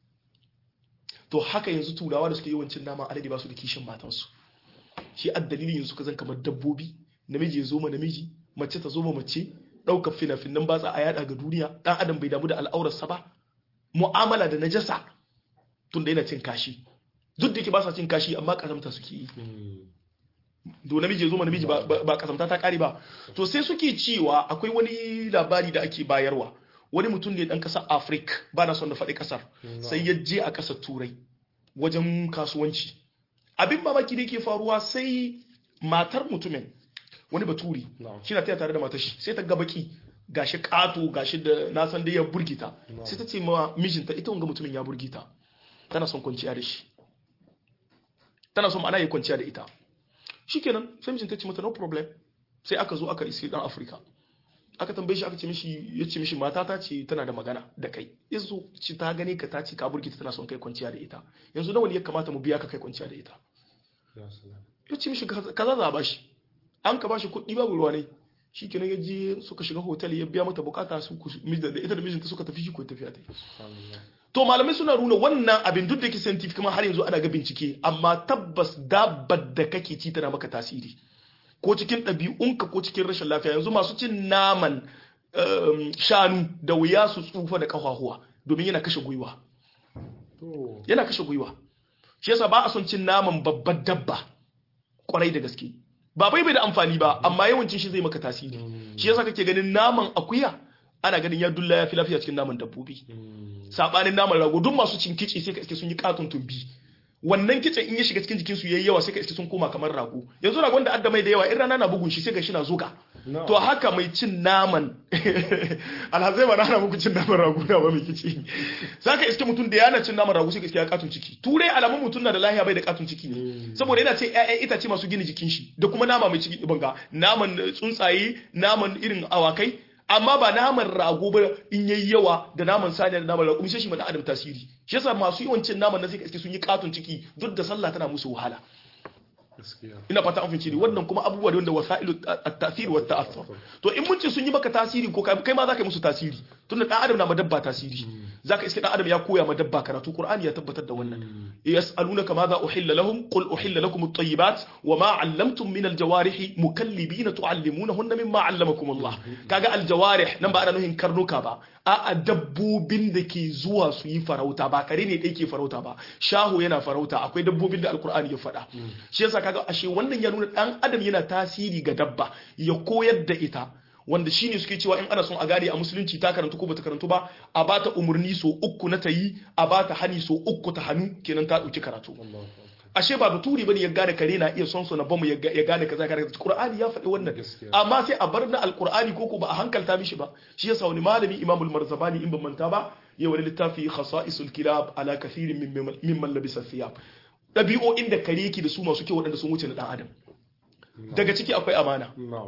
to haka yanzu turawa da suke yawancin naman alade ba su da kishin matansu shi a dalilin yanzu ka zan kamar dabbobi namiji ya zo ma namiji mace ta zo ma mace ɗaukar fina-finan batsa a yada ga duniya ɗan adam bai damu da al'aurarsa ba mu'amala da najasa tun da yana cin kashi duk da yake ba sa cin kashi amma kazamta suke yi Hmm. do namiji ya zo ma namiji ba- ba ba kasamta ta kare ba to sai suke cewa akwai wani labari da ake bayarwa wani mutum ne dan kasar Africa ba na son da faɗi kasar sai ya je a kasar turai wajen kasuwanci abin mamaki da yake faruwa sai matar mutumin wani baturi Na'am. shi na taya tare da matar shi sai ta ga baki gashi kato gashi da na san dai ya burgita sai ta ce ma mijinta ita wanga mutumin ya burgita tana son kwanciya da shi tana son ma'ana ya kwanciya da ita shikenan sai mijinta ce mata no problem sai aka zo aka isi dan Afirka aka tambaye shi aka ce mishi ya ce mishi mata ta ce tana da magana da kai yanzu ci ta gane ka ta ce ka burgita tana son kai kwanciya da ita yanzu nawa ne ya kamata mu biya ka kai kwanciya da ita Ya salam. ya ce mishi kaza kaza za a bashi an ka bashi kuɗi babu ruwa ne shi kenan ya je suka shiga hotel ya biya mata bukata su da ita da mijinta suka tafi shi ko tafiya ta to malamai suna nuna wannan abin duk da yake scientific kuma har yanzu ana ga bincike amma tabbas dabbar da kake ci tana maka tasiri ko cikin ɗabi'unka ko cikin rashin lafiya yanzu masu cin naman shanu da wuya su tsufa da ƙafafuwa domin yana kashe gwiwa yana kashe gwiwa shi yasa ba a son cin naman babbar dabba kwarai da gaske ba bai bai da amfani ba amma yawancin shi zai maka tasiri shi yasa kake ganin naman akuya ana ganin ya dulla ya fi lafiya cikin naman dabbobi sabanin naman rago duk masu cin kici sai ka iske sun yi katon tumbi wannan kicin in ya shiga cikin jikinsu yayi yawa sai ka iske sun koma kamar rago yanzu ragon da adda mai da yawa in rana na bugun shi sai ga shi na zuga to haka mai cin naman alhazai ba na muku cin naman rago na ba mai kici za ka iske mutum da yana cin naman rago sai ka iske ya katun ciki turai alamun mutum na da lahiya bai da katun ciki ne saboda yana ce ƴaƴan itace masu gina jikin shi da kuma nama mai ciki banga naman tsuntsaye naman irin awakai amma ba naman rago ba in yayi yawa da naman saniya da naman rago sai shi mana adam tasiri shi yasa masu yawan cin naman na sai ka iske sun yi katun ciki duk da sallah tana musu wahala ina fata an fahimci ne wannan kuma abubuwa da wanda wasailu at-tasir wa ta'assur to in mun ce sun yi maka tasiri ko kai ma zaka yi musu tasiri tunda dan adam na ma dabba tasiri zaka iske dan adam ya koya ma dabba karatu qur'ani ya tabbatar da wannan yas'alunaka madha uhilla lahum qul uhilla lakum at-tayyibat wa ma 'allamtum min al-jawarih mukallibina tu'allimunahunna mimma 'allamakum Allah kaga al-jawarih nan ba ana nuhin karnuka ba a dabbobin da ke zuwa su yi farauta ba kare ne ɗaya ke farauta ba shaho yana farauta akwai dabbobin da alkur'ani ya faɗa shi yasa kaga ashe wannan ya nuna ɗan adam yana tasiri ga dabba ya koyar da ita wanda shine suke cewa in ana son a gane a musulunci ta karantu ko bata karantu ba a bata umarni so uku na tayi a bata hani so uku ta hannu kenan ta ɗauki karatu ashe ba baturi bane ya gane kare na iya son so na bamu ya gane kaza kaza Qur'ani ya faɗi wannan amma sai a bar na alqur'ani ko ko ba a hankalta mishi ba shi yasa wani malami Imamul Marzabani in ban manta ba ya wani littafi khasa'isul kilab ala kathirin mimman labisa thiyab dabi'o'in da kare yake da su masu kyau waɗanda sun wuce na dan adam daga ciki akwai amana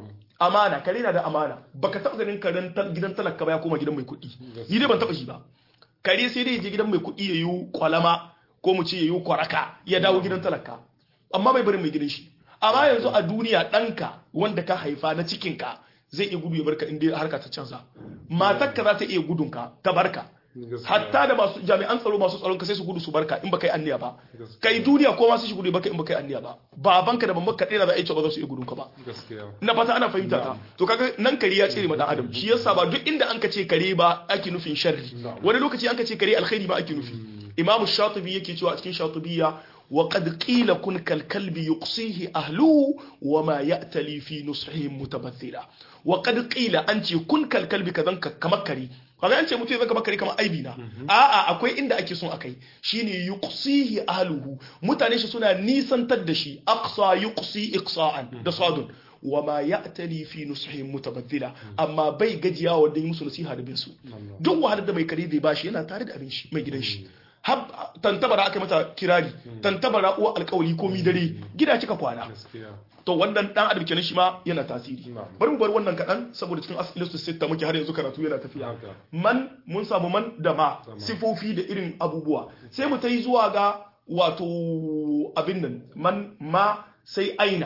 amana kare na da amana baka taɓa ganin karen gidan talaka ba ya koma gidan mai kuɗi ni dai ban taɓa shi ba kare sai dai je gidan mai kuɗi ya yi kwalama ko mu ce ya yi kwaraka ya dawo gidan talaka amma bai bari mai gidan shi amma yanzu a duniya ɗanka wanda ka haifa na cikinka zai iya gudu ya barka inda harka ta canza matarka za ta iya gudunka ta barka hatta da masu jami'an tsaro masu tsaron ka sai su gudu su barka in baka yi anniya ba kai duniya ko ma su shi gudu baka in baka yi anniya ba babanka da mamaka ɗaya za a yi ba za su iya gudun ka ba na fata ana fahimta ta to kaga nan kare ya tsere ma dan adam shi yasa ba duk inda an ka ce kare ba ake nufin sharri wani lokaci an ka ce kare alkhairi ba ake nufi imam shatibi yake cewa a cikin shatibiyya wa qad qila kun kal kalbi yuqsihi ahluhu wa ma ya'tali fi nusihim mutabathila wa qad qila an ce kun kal kalbi kazan kamar kare kaga an ce mutum zan kamar kare kamar aibi na a'a akwai inda ake son akai shine yuqsihi ahluhu mutane shi suna nisantar da shi aqsa yuqsi iqsa'an da sadun wa ma ya'tali fi nusihim mutabathila amma bai gajiya wa dan musu nasiha da bin su duk wahalar da mai kare zai bashi yana tare da abin shi mai gidan shi tantabara aka mata kirari tantabara uwa alkawali ko mi dare gida kika kwana to wannan dan adam kenan shi ma yana tasiri bari mu bar wannan kadan saboda cikin asilistu sitta muke har yanzu karatu yana tafiya man mun samu man da ma sifofi da irin abubuwa sai mu tai zuwa ga wato abin nan man ma sai aina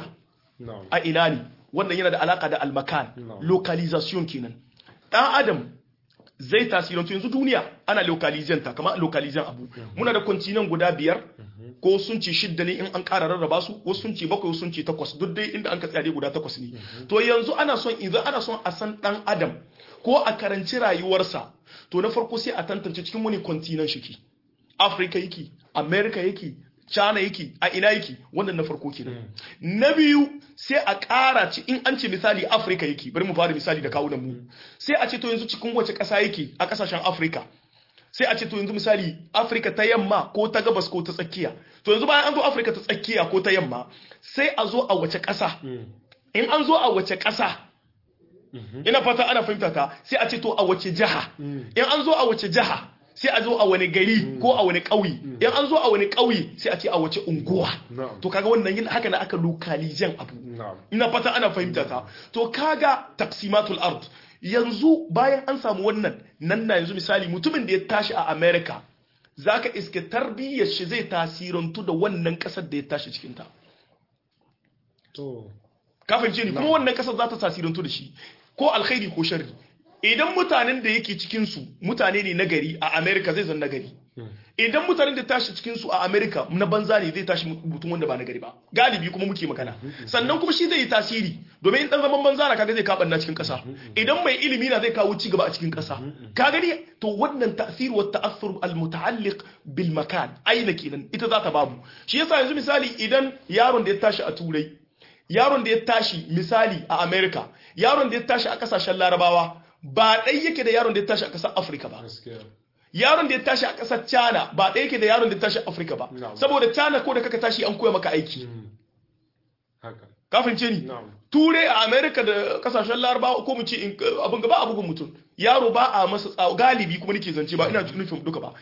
a ina ne wannan yana da alaka da almakan localization kenan dan adam zai tasirantu yanzu duniya ana localization ta kamar localization abu muna da kontinan guda biyar ko sun ce shidda ne in an ƙara rarraba su wasu sun ce bakwai wasu sun ce takwas duk dai inda an ka tsare guda takwas ne to yanzu ana son idan ana son a san dan adam ko a karanci rayuwarsa to na farko sai a tantance cikin wani kontinan shi Africa yake America yake China yake a ina yake wannan na farko kenan na biyu sai a ƙara ci in an ce misali Africa yake bari mu fara misali da kawunan mu sai a ce to yanzu cikin wace ƙasa yake a ƙasashen Africa sai a ce to yanzu misali Africa ta yamma ko ta gabas ko ta tsakiya to yanzu bayan an zo Africa ta tsakiya ko ta yamma sai a zo a wace ƙasa in an zo a wace ƙasa ina fata ana fahimta ta sai a ce to a wace jiha in an zo a wace jiha sai a zo a wani gari ko a wani ƙauye in an zo a wani ƙauye sai a ce a wace unguwa to kaga wannan yin haka na aka lokalizan abu ina fata ana fahimta ta to kaga taqsimatul ard yanzu bayan an samu wannan nan na yanzu misali mutumin da ya tashi a America zaka iske tarbiyyar shi zai tasirantu da wannan kasar da ya tashi cikin ta to ka fahimce ni kuma wannan kasar za ta tasirantu da shi ko alkhairi ko sharri idan mutanen da yake cikin su mutane ne nagari a America zai zan nagari idan mutanen da tashi cikin su a America na banza ne zai tashi mutum wanda ba nagari ba galibi kuma muke magana sannan kuma shi zai yi tasiri domin in dan zaman banza na kaga zai kabanna cikin kasa idan mai ilimi na zai kawo ci gaba a cikin kasa ka gani to wannan ta'sir wa ta'assur al muta'alliq bil makan aina kenan ita za ta babu shi yasa yanzu misali idan yaron da ya tashi a turai yaron da ya tashi misali a America yaron da ya tashi a kasashen larabawa ba ɗai yake da yaron da ya tashi a ƙasar afirka ba yaron da ya tashi a ƙasar china ba ɗai yake da yaron da ya tashi a afirka ba saboda china ko da kaka tashi an koya maka aiki kafin ce ni turai a america da kasashen larabawa ko mu ce abin gaba abubuwan mutum yaro ba a masa tsawo galibi kuma nake zance ba ina nufin duka ba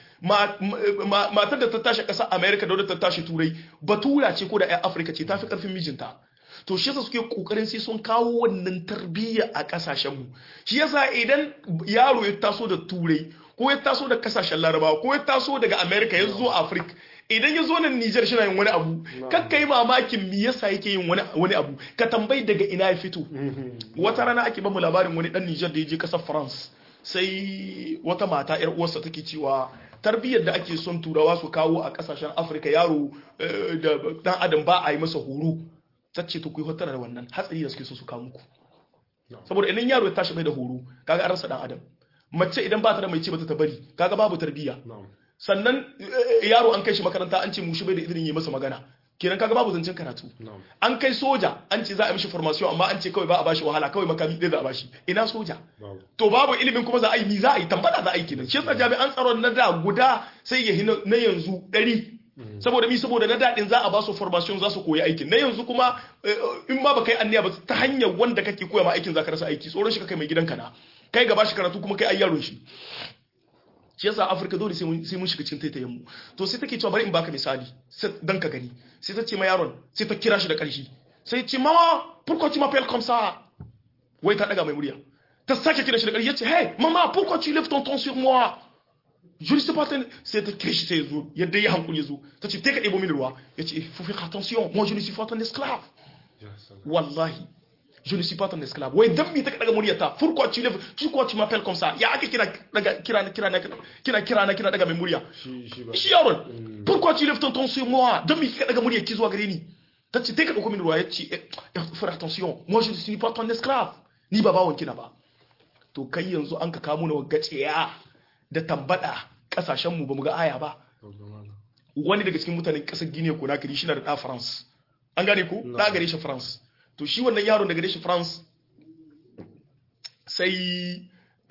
matar da ta tashi a ƙasar america da wadda ta tashi turai batura ce ko da 'yan afirka ce ta fi ƙarfin mijinta to shi yasa suke kokarin sai sun kawo wannan tarbiyya a kasashenmu shi yasa idan yaro ya taso da turai ko ya taso da kasashen larabawa ko ya taso daga america ya zo afirka idan ya zo nan nijar shi na yin wani abu kakka yi mamakin me yasa yake yin wani abu ka tambayi daga ina ya fito wata rana ake bamu labarin wani dan nijar da ya je kasar france sai wata mata yar uwarsa take cewa tarbiyyar da ake son turawa su kawo a kasashen afirka yaro da dan adam ba a yi masa horo tacce to ku yi hotar da wannan hatsari da suke so su kawo muku saboda idan yaro ya tashi bai da horo kaga an rasa dan adam mace idan ba ta da mai ce bata ta bari kaga babu tarbiyya sannan yaro an kai shi makaranta an ce mushi bai da izinin yi masa magana kenan kaga babu zancen karatu an kai soja an ce za a mishi formation amma an ce kawai ba a bashi wahala kawai makami ɗaya za a bashi ina soja to babu ilimin kuma za a yi ni za a yi tambada za a yi kenan shi yasa jami'an tsaron na da guda sai ya na yanzu ɗari saboda mi saboda na daɗin za a ba su formation za su koyi aikin na yanzu kuma in ma ba kai anniya ba ta hanyar wanda kake koya ma aikin za ka rasa aiki tsoron shi ka kai mai gidanka na kai gaba shi karatu kuma kai ai yaron shi shi yasa afirka dole sai mun shiga cikin taitayen mu to sai take cewa bari in baka misali dan ka gani sai ta ce ma yaron sai ta kira shi da ƙarfi sai ce mama pourquoi tu m'appelles comme ça wai ta daga mai murya ta sake kira shi da ƙarfi yace hey mama pourquoi tu lèves ton ton sur moi je ne sais pas sai ta kira shi sai zo yadda ya hankuli zo ta ce ka ɗebo mini ruwa yace faut faire attention moi je ne suis pas ton esclave wallahi je ne suis pas ton esclave wai dan mi ta daga muryarta pourquoi tu lèves tu quoi tu m'appelles comme ça ya aka kira daga kira kira kira kira na kira daga mai murya shi yaron pourquoi tu lèves ton ton sur moi dan mi ka daga muryar ki zuwa gare ni ta ce ka dauko mini ruwa yace faire attention moi je ne suis pas ton esclave ni ba bawon kina ba to kai yanzu an ka kamo na gaciya da tambada kasashen mu bamu ga aya ba wani daga cikin mutanen kasar Guinea ko na kiri shi na da da France an gane ko da gare shi France to shi wannan yaron daga shi France sai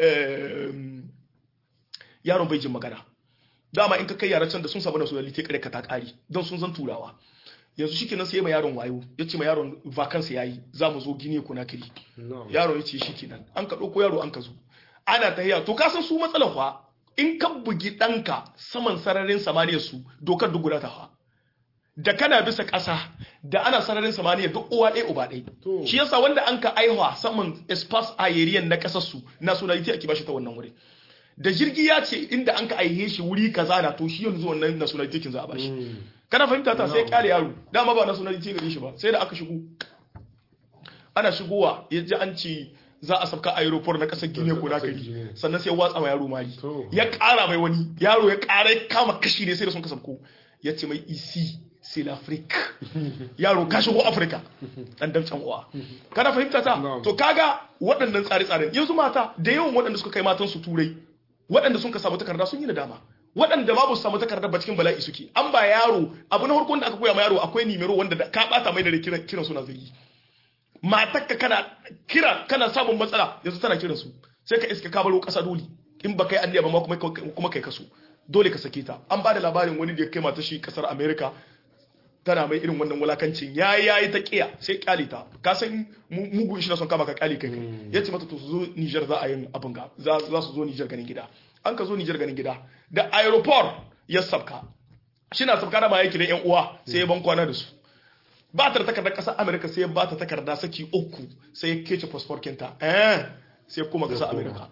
yaron bai jin magana dama in ka kai yaran can da sun samu nationality kare ka ta kari don sun zan turawa yanzu shi kenan sai ma yaron wayo ya ce ma yaron vacancy yayi za mu zo gine kuna kiri yaron ya ce shi kenan an ka ɗauko yaro an ka zo ana tahiya to ka san su matsalar fa in ka bugi ɗanka saman sararin samaniyar su dokar duk guda ta fa da kana bisa ƙasa da ana sararin samaniya duk uwa ɗaya uba ɗaya shi yasa wanda an ka aihuwa saman espas aerian na ƙasar su nationality ake bashi ta wannan wuri da jirgi ya ce inda an ka aihe shi wuri kaza na to shi yanzu wannan nationality kin za a bashi kana fahimta ta sai kyale yaro dama ba nationality gare shi ba sai da aka shigo ana shigowa ya ji an ce za a sabka aeroport na ƙasar Guinea ko nakari sannan sai watsa ma yaro mari ya ƙara mai wani yaro ya ƙara ya kama kashi ne sai da sun kasabko ya ce mai isi c'est l'Afrique yaro ka shigo Afirka dan damcan uwa kana fahimta ta to kaga waɗannan tsare-tsaren yanzu mata da yawan waɗanda suka kai matan su turai waɗanda sun ka samu takarda sun yi nadama waɗanda babu samu takarda ba cikin bala'i suke an ba yaro abu na farkon da aka koya ma yaro akwai nimero wanda ka bata mai da kiran kiran suna zai yi matakka kana kira kana samun matsala yanzu tana kiran su sai ka iska ka baro kasa dole in ba kai anniya ba ma kuma kai kaso dole ka sake ta an ba da labarin wani da ya kai mata shi kasar america tana mai irin wannan wulakancin ya yayi ta kiya sai kyale ta ka san mugun shi na son kama ka kyale kai ya ce mata to su zo Niger za a yin abin ga za su zo Niger ganin gida an ka zo Niger ganin gida da aeroport ya sabka shi na sabka da ma yake da yan uwa sai ya ban kwana da su ba ta da takardar kasar America sai ya ba ta takarda saki uku sai ya kece passport kinta eh sai kuma kasar America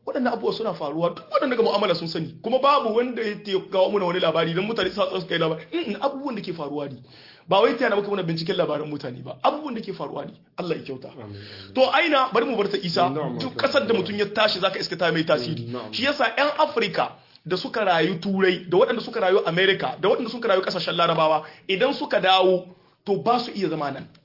waɗannan abubuwa suna faruwa duk waɗanda ga mu'amala sun sani kuma babu wanda ya te kawo mana wani labari don mutane sa su kai labari Mm, abubuwan da ke faruwa ne ba wai tana maka wani binciken labaran mutane ba abubuwan da ke faruwa ne Allah ya kyauta to aina bari mu bar ta isa Na'am, duk na'am. kasar da mutum ya tashi zaka iska ta mai tasiri Na'am. shi yasa yan Afirka da suka rayu turai da waɗanda suka rayu America da waɗanda suka rayu kasashen larabawa idan suka dawo to ba su iya zama nan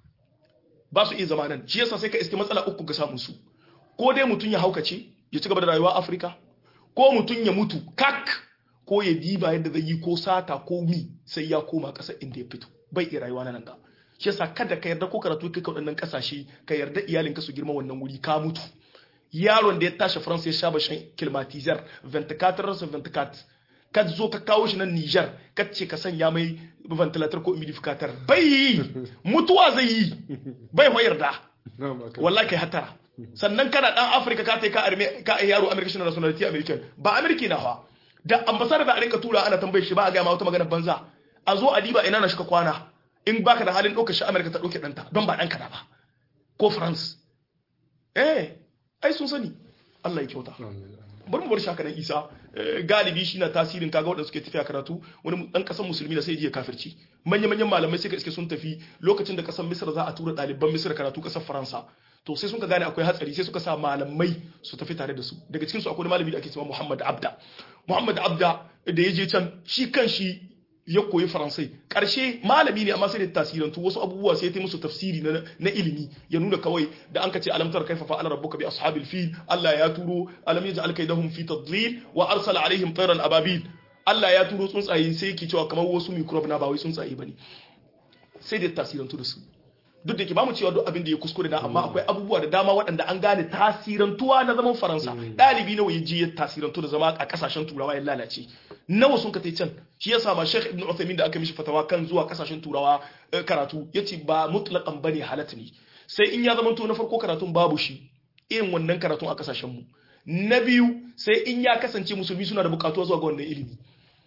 ba su iya zama nan shi yasa sai ka iske matsala uku ga samun su ko dai mutum ya haukace ya ci gaba da rayuwa a Afirka ko mutum ya mutu kak ko ya diba yadda zai yi ko sata ko mi sai ya koma ƙasar inda ya fito bai iya rayuwa na nan ga shi yasa kada ka yarda ko karatu kai ka waɗannan ƙasashe ka yarda iyalinka su girma wannan wuri ka mutu yaron da ya tashi France ya sha bashin kilmatizar 24 ransa 24 ka zo ka kawo shi nan Niger ka ce ka sanya mai ventilator ko humidificator bai yi mutuwa zai yi bai ma yarda na'am aka wallahi kai hatara sannan kana dan Africa ka tai ka arme ka ai yaro American nationality American ba American na fa da ambassador da a rinka tura ana tambaye shi ba a ga ma wata magana banza a zo a diba ina na shika kwana in baka da halin ɗaukar shi America ta ɗauke ɗanta don ba ɗanka na ba ko France eh ai sun sani Allah ya kyauta bari mu bar shi haka nan Isa Eh, galibi shi na tasirin kaga waɗanda suke tafiya karatu wani ɗan ƙasar musulmi da sai ya je ya kafirci manya-manyan malamai sai ka iske sun tafi lokacin da ƙasar Misra za a tura ɗaliban Misra karatu ƙasar Faransa to sai sun ka gane akwai hatsari sai suka sa malamai su tafi tare da su daga cikin su akwai wani malami da ake cewa Muhammad Abda Muhammad Abda da ya je can shi kan shi ya koyi faransai ƙarshe malami ne amma sai da tasirantu wasu abubuwa sai ta musu tafsiri na, na ilimi ya nuna kawai da an ka ce alamtar kaifa fa ala rabbuka bi ashabil fil Allah ya turo alam yaj'al kaydahum fi tadlil wa arsala alaihim tayran ababil Allah ya turo tsuntsaye sai yake cewa kamar wasu microbe na ba wai tsuntsaye bane sai da tasirantu da su duk da ke ba mu cewa duk abin da ya kuskure na amma akwai abubuwa da dama waɗanda an gane tasirantuwa na zaman faransa ɗalibi nawa ya je ya tasirantu da zama a ƙasashen turawa ya lalace nawa sun ka tai can shi yasa ma Sheikh Ibn Uthaymeen da aka mishi fatawa kan zuwa ƙasashen turawa eh, karatu yace ba mutlaqan bane halat ne sai in ya zama to na farko karatun babu shi irin wannan karatun a ƙasashen mu na biyu sai in ya kasance musulmi suna da bukatuwa zuwa ga wannan ilimi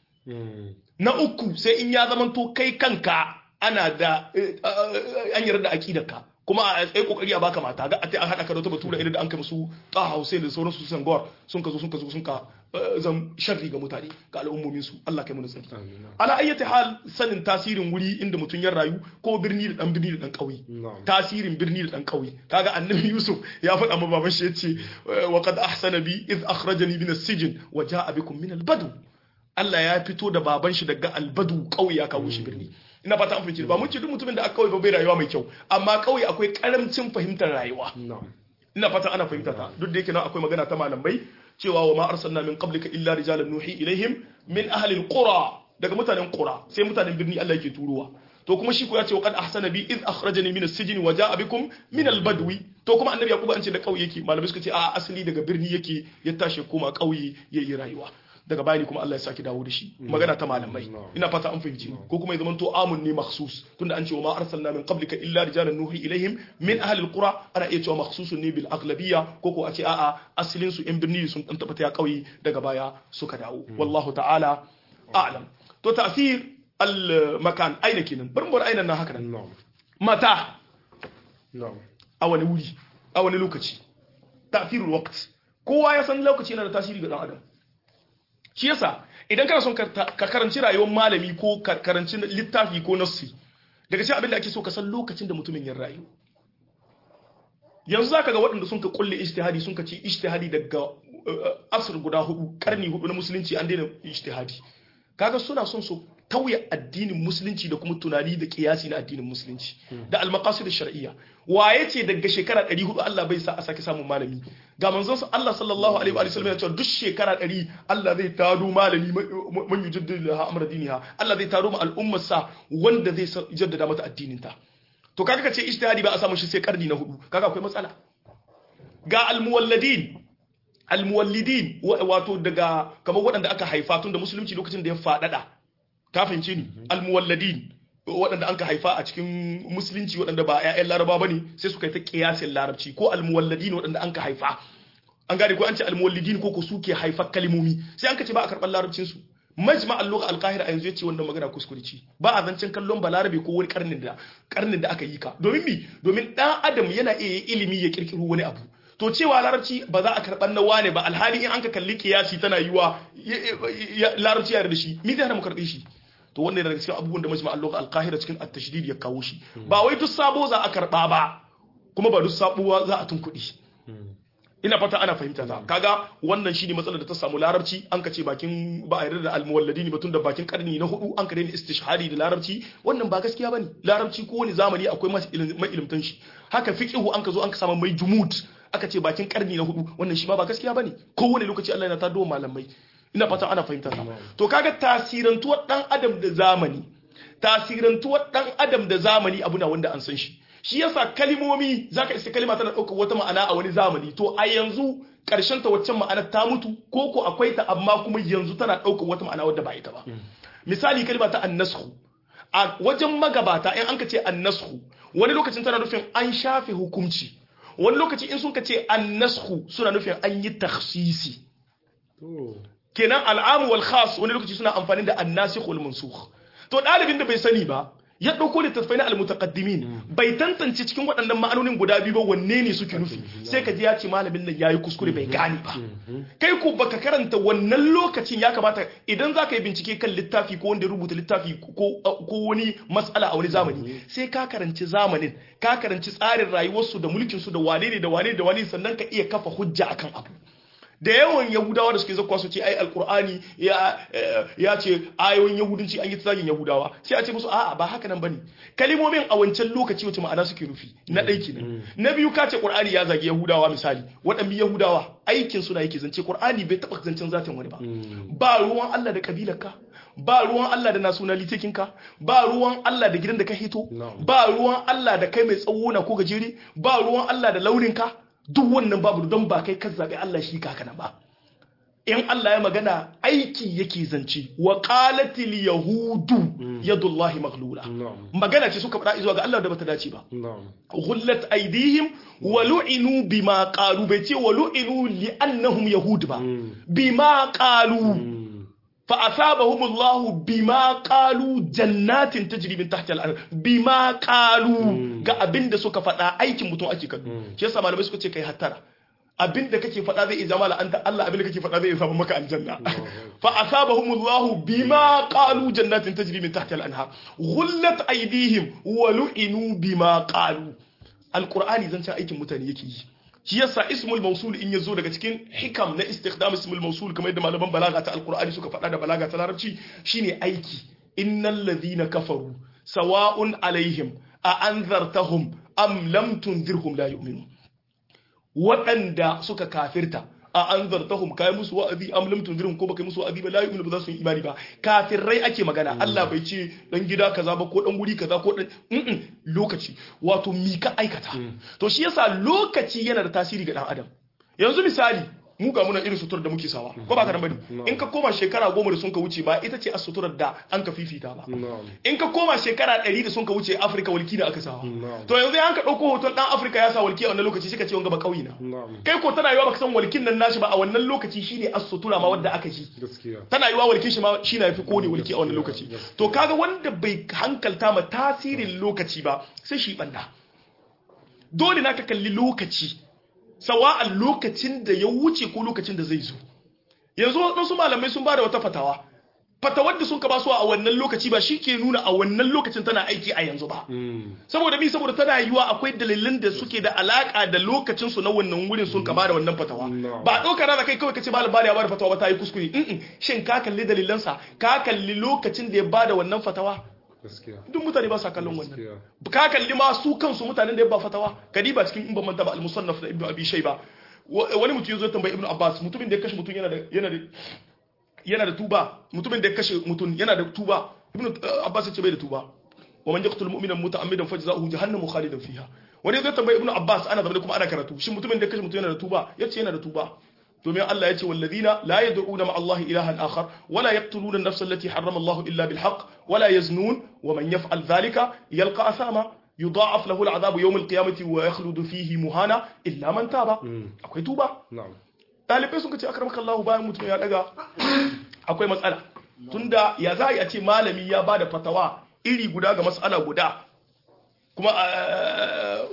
na uku sai in ya zama to kai kanka ana da eh, eh, an yarda da aqidarka kuma a tsaye kokari a baka mata ga a an hada ka da wata batura idan da an kai musu ta Hussein da sauran su Sangor sun ka zo sun ka zo sun ka eh, zan sharri ga mutane ga al'ummomin su Allah kai mu tsari ala ayyati hal sanin tasirin wuri inda mutum ya rayu ko birni da dan birni da dan kauye Na'am. tasirin birni da dan kauye kaga annabi Yusuf ya faɗa ma baban shi yace wa qad ahsana bi id akhrajani min as-sijn wa jaa bikum min al-badu Allah ya fito da baban shi daga albadu kauye ya kawo shi birni ina fata an fahimci ba mun ce duk mutumin da aka kauye ba bai rayuwa mai kyau amma kauye akwai karamcin fahimtar rayuwa na'am ina fata ana fahimta ta duk da yake nan akwai magana ta malamai cewa wa ma arsalna min qablika illa rijalan nuhi ilaihim min ahli alqura daga mutanen qura sai mutanen birni Allah yake turowa to kuma shi ko ya ce wa qad ahsana bi id akhrajani min as-sijn wa jaa bikum min al-badwi to kuma annabi yakubu an ce da kauye yake malamai suka ce a asali daga birni yake ya tashi koma kauye yayi rayuwa daga bayani kuma Allah ya saki dawo da shi magana ta malamai ina fata an fahimci ko kuma ya zama to amun ne makhsus tunda an ce wa ma arsalna min qablika illa rijalan nuhi ilaihim min ahli alqura ana iya cewa makhsusun ne bil aghlabiyya ko ko a ce a'a asalin su in birni sun dan tabbata ya kauye daga baya suka dawo wallahu ta'ala a'lam to ta'thir al makan aina kenan bar mu bar aina nan haka nan na'am mata na'am a wani wuri a wani lokaci ta'thirul waqt kowa ya san lokaci yana da tasiri ga dan adam shi yasa idan kana son ka ka karanci rayuwar malami ko ka karanci littafi ko nassi daga cikin abin da ake so ka san lokacin da mutumin ya rayu yanzu zaka ga waɗanda sun ka kulle ijtihadi sun ka ci ijtihadi daga uh, asr guda hudu karni hudu na musulunci an daina ijtihadi kaga suna son su tauye addinin musulunci da kuma tunani da kiyasi na addinin musulunci da almaqasid shar'iyya waye ce daga shekara 400 Allah bai sa a sake samun malami ga manzon sa Allah sallallahu alaihi wa sallam ya ce duk shekara 100 Allah zai tado malami man yujaddidu laha amra diniha Allah zai tado ma al'ummar sa wanda zai jaddada mata addinin ta to kaga kace ijtihadi ba a samu shi sai karni na hudu kaga akwai matsala ga almuwalladin almuwallidin wato daga kamar waɗanda aka haifa tun da musulunci lokacin da ya faɗaɗa ka fahimce ni almuwalladin waɗanda an ka haifa a cikin musulunci waɗanda ba 'ya'yan laraba ba ne sai suka yi ta ƙiyasin larabci ko almuwalladin waɗanda an ka haifa an gane ko an ce almuwallidin ko ko suke haifar kalimomi sai an ka ce ba a karɓar larabcin su majma al-lugha al-qahira a yanzu yace wannan magana kuskure ce ba a zancen kallon balarabe ko wani karnin da karnin da aka yi ka domin mi domin dan adam yana iya ilimi ya kirkiro wani abu to cewa larabci ba za a karɓar na wane ba alhali in an ka kalli kiyasi tana yiwa larabci yare da shi mi zai hana mu karɓe shi to wannan daga cikin abubuwan da majma al al-qahira cikin at-tashdid ya kawo shi ba wai duk sabo za a karɓa ba kuma ba duk sabuwa za a tunkuɗi ina fata ana fahimta ta kaga wannan shine matsalar da ta samu larabci an ka ce bakin ba a yarda da almuwalladin ba tun da bakin karni na hudu an ka daina istishhadi da larabci wannan ba gaskiya bane larabci ko wani zamani akwai mai ilimtan shi haka fiqhu an ka zo an ka samu mai jumud aka ce bakin karni na hudu wannan shi ma ba gaskiya bane ko wani lokaci Allah yana ta do malamai ina fata ana fahimta ta to kaga tasirantuwar dan adam da zamani tasirantuwar dan adam da zamani abu na wanda an san shi shi yasa kalimomi zaka isa kalima tana ɗaukar wata ma'ana a wani zamani to a yanzu ƙarshen ta waccan ma'anar ta mutu ko ko akwai ta amma kuma yanzu tana ɗaukar wata ma'ana wadda ba ita ba misali kalima ta annashu a wajen magabata in an ka ce annashu wani lokacin tana nufin an shafe hukunci wani lokaci in sun ka ce annashu suna nufin an yi takhsisi kenan al'amu wal khas wani lokaci suna amfani da annasikh wal mansukh to ɗalibin da bai sani ba ya ɗauko littattafai na almutaqaddimin bai tantance cikin waɗannan ma'anonin guda biyu ba wanne ne suke nufi sai ka ji ya ce malamin nan yayi kuskure bai gane ba kai ko baka karanta wannan lokacin ya kamata idan za ka yi bincike kan littafi ko wanda ya rubuta littafi ko wani mas'ala a wani zamani sai ka karanci zamanin ka karanci tsarin rayuwarsu da mulkinsu da wane ne da wane da wane sannan ka iya kafa hujja akan abu da yawan yahudawa da suke zakwa su ce ai alkur'ani ya ce ayoyin yahudanci an yi tsagin yahudawa sai a ce musu a'a ba haka nan bane kalimomin a wancan lokaci wace ma'ana suke nufi na ɗai kenan na biyu ka ce qur'ani ya zagi yahudawa misali waɗannan yahudawa aikin suna yake zance qur'ani bai taɓa zancen zatin wani ba ba ruwan Allah da kabilarka ba ruwan Allah da nationality ka ba ruwan Allah da gidan da ka hito ba ruwan Allah da kai mai tsawo na ko gajere ba ruwan Allah da launin ka duk wannan babu don ba kai kan zaɓi Allah shi kaka na ba in Allah ya magana aiki yake zance wa qalatil yahudu yadullahi maghlula magana ce suka faɗa zuwa ga Allah da bata dace ba ghullat aydihim wa lu'inu bima qalu bai ce wa lu'inu li annahum yahud ba bima qalu فأثابهم الله بما قالوا جنات تجري من تحت الأرض بما قالوا ga abin da suka faɗa aikin mutum ake kallo shi yasa malamai suka ce kai hattara abin da kake faɗa zai zama la'anta Allah abin da kake faɗa zai zama maka aljanna fa asabahumullahu bima qalu jannatin tajri min tahtiha al-anhar ghullat aydihim wa lu'inu bima qalu alqur'ani zan aikin mutane yake yi shi yasa ismul mausul in yazo daga cikin hikam na istikhdam ismul mausul kamar yadda malaman balaga ta alqur'ani suka faɗa da balaga ta larabci shine aiki innal ladhina kafaru sawa'un alaihim a anzartahum am lam tunzirhum la yu'minun waɗanda suka kafirta a anzartahum kai musu wa'azi am lam tunzirhum ko baka musu wa'azi ba la yu'minu ba za su yi imani ba kafirai ake magana Allah bai ce dan gida kaza ba ko dan guri kaza ko dan lokaci wato mi ka aikata to shi yasa lokaci yana da tasiri ga dan adam yanzu misali mu ga muna irin suturar da muke sawa ko ba ka nan bane in ka koma shekara goma da sun ka wuce ba ita ce a suturar da an ka fifita ba in ka koma shekara ɗari da sun ka wuce afirka walki da aka sawa to yanzu an ka ɗauko hoton ɗan afirka ya sa walki a wannan lokaci shi ka ce wanga ba ƙauye na kai ko tana yiwa baka san walkin nan nashi ba a wannan lokaci shine a sutura ma wadda aka ji tana yiwa walkin shi ma shi na yafi kone walki a wannan lokaci to kaga wanda bai hankalta ma tasirin lokaci ba sai shi banda dole na ka kalli lokaci sawa'an lokacin da ya wuce ko lokacin da zai zo yanzu wasu malamai sun ba da wata fatawa fatawar da sun ka basu a wannan lokaci ba shi ke nuna a wannan lokacin tana aiki a yanzu ba saboda mi saboda tana yiwa akwai dalilin da suke da alaka da lokacin su na wannan wurin sun ka bada wannan fatawa ba ɗauka na da kai kawai kace malam bada ya bada fatawa ba ta yi kuskure shin ka kalli dalilansa ka kalli lokacin da ya bada wannan fatawa duk mutane ba sa kallon wannan ka kalli ma su kansu mutanen da ya ba fatawa kadiba cikin in ban manta ba al-musannaf da ibnu abi shayba wani mutum yazo tambayi ibnu abbas mutumin da ya kashe mutum yana da yana da yana da tuba mutumin da ya kashe mutum yana da tuba ibnu abbas ya ce bai da tuba wa man yaqtul mu'mina muta'ammidan fajza'uhu jahannamu khalidan fiha wani yazo tambayi ibnu abbas ana zama kuma ana karatu shin mutumin da ya kashe mutum yana da tuba yace yana da tuba domin Allah ya ce wallazina la yad'una ma Allah ilahan akhar wala yaqtuluna an-nafsa allati harrama Allah illa bil haqq wala yaznun wa man yaf'al dhalika yalqa athama yudha'af lahu al'adabu yawm al-qiyamati wa yakhludu fihi muhana illa man taba akwai tuba na'am dalibai sun ce akramaka Allah bayan mutum ya daga akwai matsala tunda ya za a ce malami ya bada fatawa iri guda ga mas'ala guda kuma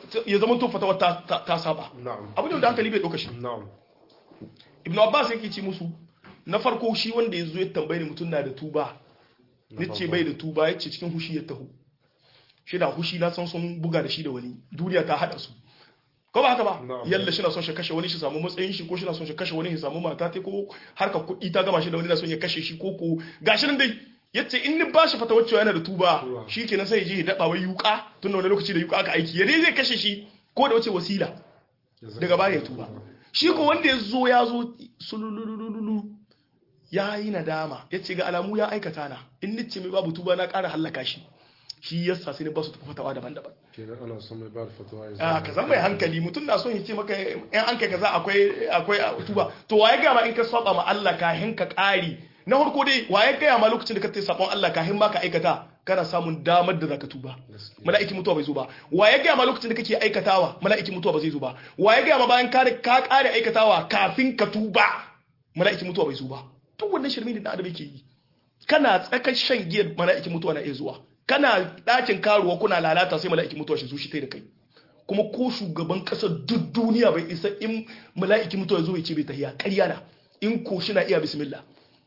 ya zama to fatawa ta, ta, ta saba na'am abu ne wanda hankali bai ɗauka shi na'am ibnu abbas yake ce musu na farko shi wanda ya zo ya tambaye ni mutum na da tuba nace bai da tuba yace cikin hushi ya taho shi da hushi na san sun buga da shi da wani duniya ta hada su ko ba haka ba Na'am. yalla shi na son shi kashe wani shi samu matsayin shi ko shi na son shi kashe wani shi samu mata ta ko harkar kuɗi ta gama shi da wani na son ya kashe shi ko ko gashi nan dai yace in ni ba shi fata wacce yana da tuba Tuba. shi kenan sai ya je ya daba wai yuka tun da wani lokaci da yuka aka aiki ya dai zai kashe shi ko da wace wasila daga baya ya tuba shi ko wanda ya zo ya zo sululululu ya yi nadama ya ce ga alamu ya aikata na in nice mai babu tuba na ƙara hallaka shi shi yasa sai ne ba su tafi fatawa daban-daban kenan ana son mai ba da fatawa ya a ka zan mai hankali mutum na son ya ce maka yan an kai kaza akwai akwai tuba to waye ga ma in ka saba ma Allah kahin ka ƙari na farko dai waye ga ma lokacin da ka tayi sabon Allah kahin ma ka aikata kana samun damar da zaka tuba Gaskiya. mala'iki mutuwa bai zo ba waye ga ma lokacin da kake aikatawa mala'iki mutuwa ba zai zo ba waye ga ma bayan ka ka ƙare aikatawa kafin ka tuba mala'iki mutuwa bai zo ba duk wannan shirme ne da adam yake yi kana tsakar shan giyar mala'iki mutuwa na iya zuwa kana ɗakin karuwa kuna lalata sai mala'iki mutuwa shi zo shi tai da kai kuma ko shugaban ƙasar duk duniya bai isa in mala'iki mutuwa zo ya ce bai tahiya ƙarya na in ko shi na iya bismillah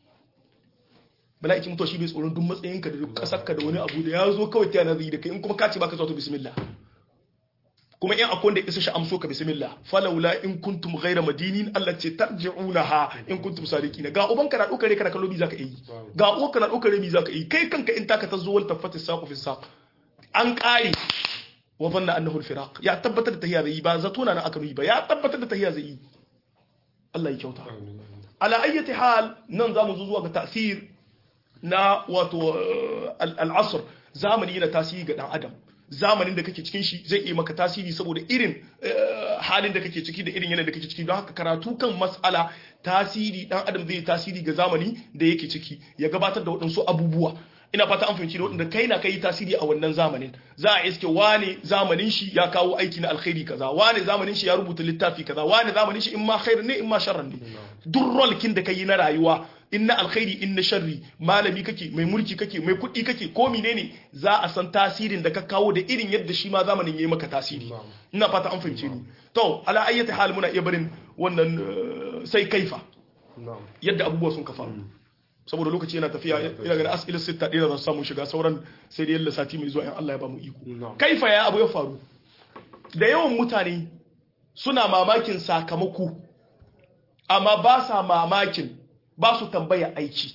mala'iki mutuwa shi bai tsoron duk matsayinka da duk ƙasarka da wani abu da ya zo kawai ta yana zai da kai in kuma ka ce baka zuwa to bismillah kuma in akwai wanda isa shi amso ka bismillah falawla in kuntum ghayra madinin Allah ce tarji'unaha in kuntum sadiqina ga uban ka na dokare kana kallo bi zaka yi ga uwan ka na dokare bi zaka yi kai kanka in taka ta zo wal tafati saqu fi saq an kare wa dhanna annahu al-firaq ya tabbatar da tahiyya zai yi ba zato na aka yi ba ya tabbatar da tahiyya zai yi Allah ya kyauta Amin, amin. ala ayyati hal nan zamu zo zuwa ga ta'sir na wato eh, al- al'asr zamani yana tasiri ga dan adam zamanin da kake cikin shi zai iya maka tasiri saboda irin eh, halin da kake ciki da irin yanayin da kake ciki don haka karatu kan mas'ala tasiri dan adam zai yi tasiri ga zamani da yake ciki ya gabatar da waɗansu abubuwa ina fata an fahimci da waɗanda kai na kai tasiri a wannan zamanin za a iske wane zamanin shi ya kawo aiki na alkhairi kaza wane zamanin shi ya rubuta littafi kaza wane zamanin shi in ma khair ne in ma sharran ne duk rolkin da kai na rayuwa in na alkhairi in na sharri malami kake mai mulki kake mai kuɗi kake ko menene za a san tasirin da ka kawo da irin yadda shi ma zamanin yayi maka tasiri Na'am. ina fata an fahimce ni to ala ayyati hal muna iya barin wannan eh, sai kaifa na'am yadda abubuwa sun ka faru saboda lokaci yana tafiya ina ganin as'ilar sitta ɗaya za su samu shiga sauran sai da yalla sati mai zuwa in Allah ya ba mu iko Na'am. kaifa ya abu ya faru da yawan mutane suna mamakin sakamako amma ba sa mamakin ba su tambaya aiki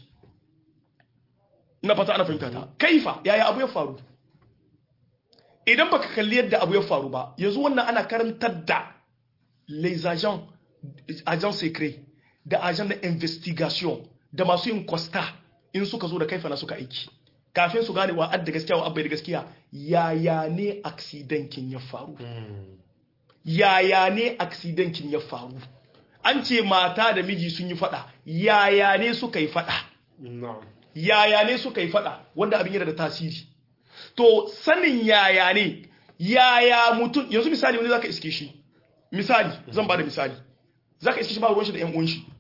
na fata ana fahimta ta kaifa yaya abu ya faru idan baka kalli yadda abu ya faru ba yanzu wannan ana karantar da les agents agents secrets da agents na investigation da masu yin costa in suka zo da kaifa na suka aiki kafin su gane wa adda gaskiya wa abbai da gaskiya yaya ne accidentin ya faru yaya ne accidentin ya faru an ce mata da miji sun yi fada yaya ne suka yi fada na'am yaya ne suka yi fada wanda abin yana da tasiri to sanin yaya ne yaya mutum yanzu misali wani zaka iske shi misali zan bada misali zaka iske shi ba ruwan shi da yan uwan shi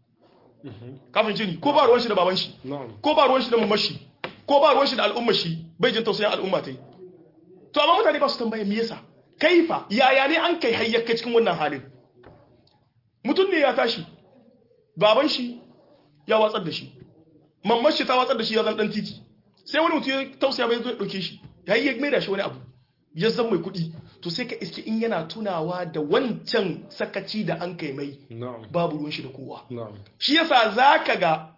kafin jini ko ba ruwan shi da baban shi na'am ko ba ruwan shi da mamman shi ko ba ruwan shi da al'ummar shi bai jin tausayin al'umma ta yi to amma mutane ba su tambaya me yasa kaifa yaya ne an kai hayyaka cikin wannan halin mutum ne ya tashi baban shi ya watsar da shi mamman shi ta watsar da shi ya zan dan titi sai wani mutum ya tausaya bai zo ya dauke shi ya yi ya mai da shi wani abu ya zan mai kuɗi to sai ka iske in yana tunawa da wancan sakaci da an kai mai na'am babu ruwan shi da kowa na'am shi yasa zaka ga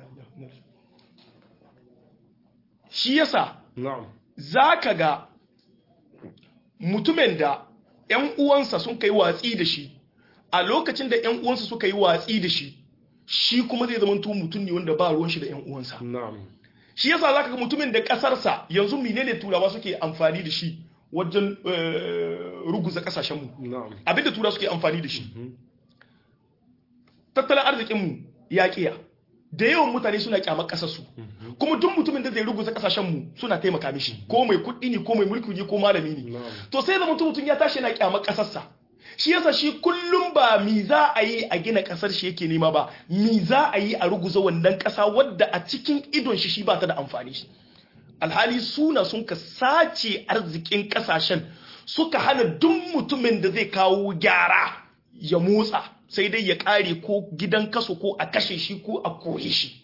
shi yasa na'am zaka ga mutumin da ƴan uwansa sun kai watsi da shi a lokacin da ƴan uwansa suka yi watsi da shi shi kuma zai zama mutum ne wanda ba ruwan shi da ƴan uwansa na'am shi yasa zaka ga mutumin da kasarsa yanzu menene turawa suke amfani da shi wajen eh, ruguza kasashen mu na'am abinda tura suke amfani da shi tattalin arzikinmu ya kiya da yawan mutane suna kyamar kasarsu kuma duk mutumin da zai ruguza kasashenmu suna taimaka mishi ko mai kuɗi ne ko mai mulki ne ko malami ne na'am to sai da mutum mutum ya tashi yana kyamar kasarsa shi yasa shi kullum ba mi za a yi a gina kasar shi yake nema ba mi za a yi a ruguza wannan kasa wadda a cikin idon shi shi ba ta da amfani alhali suna sun ka sace arzikin kasashen suka hana duk mutumin da zai kawo gyara ya motsa sai dai ya kare ko gidan kaso ko a kashe shi ko a kore shi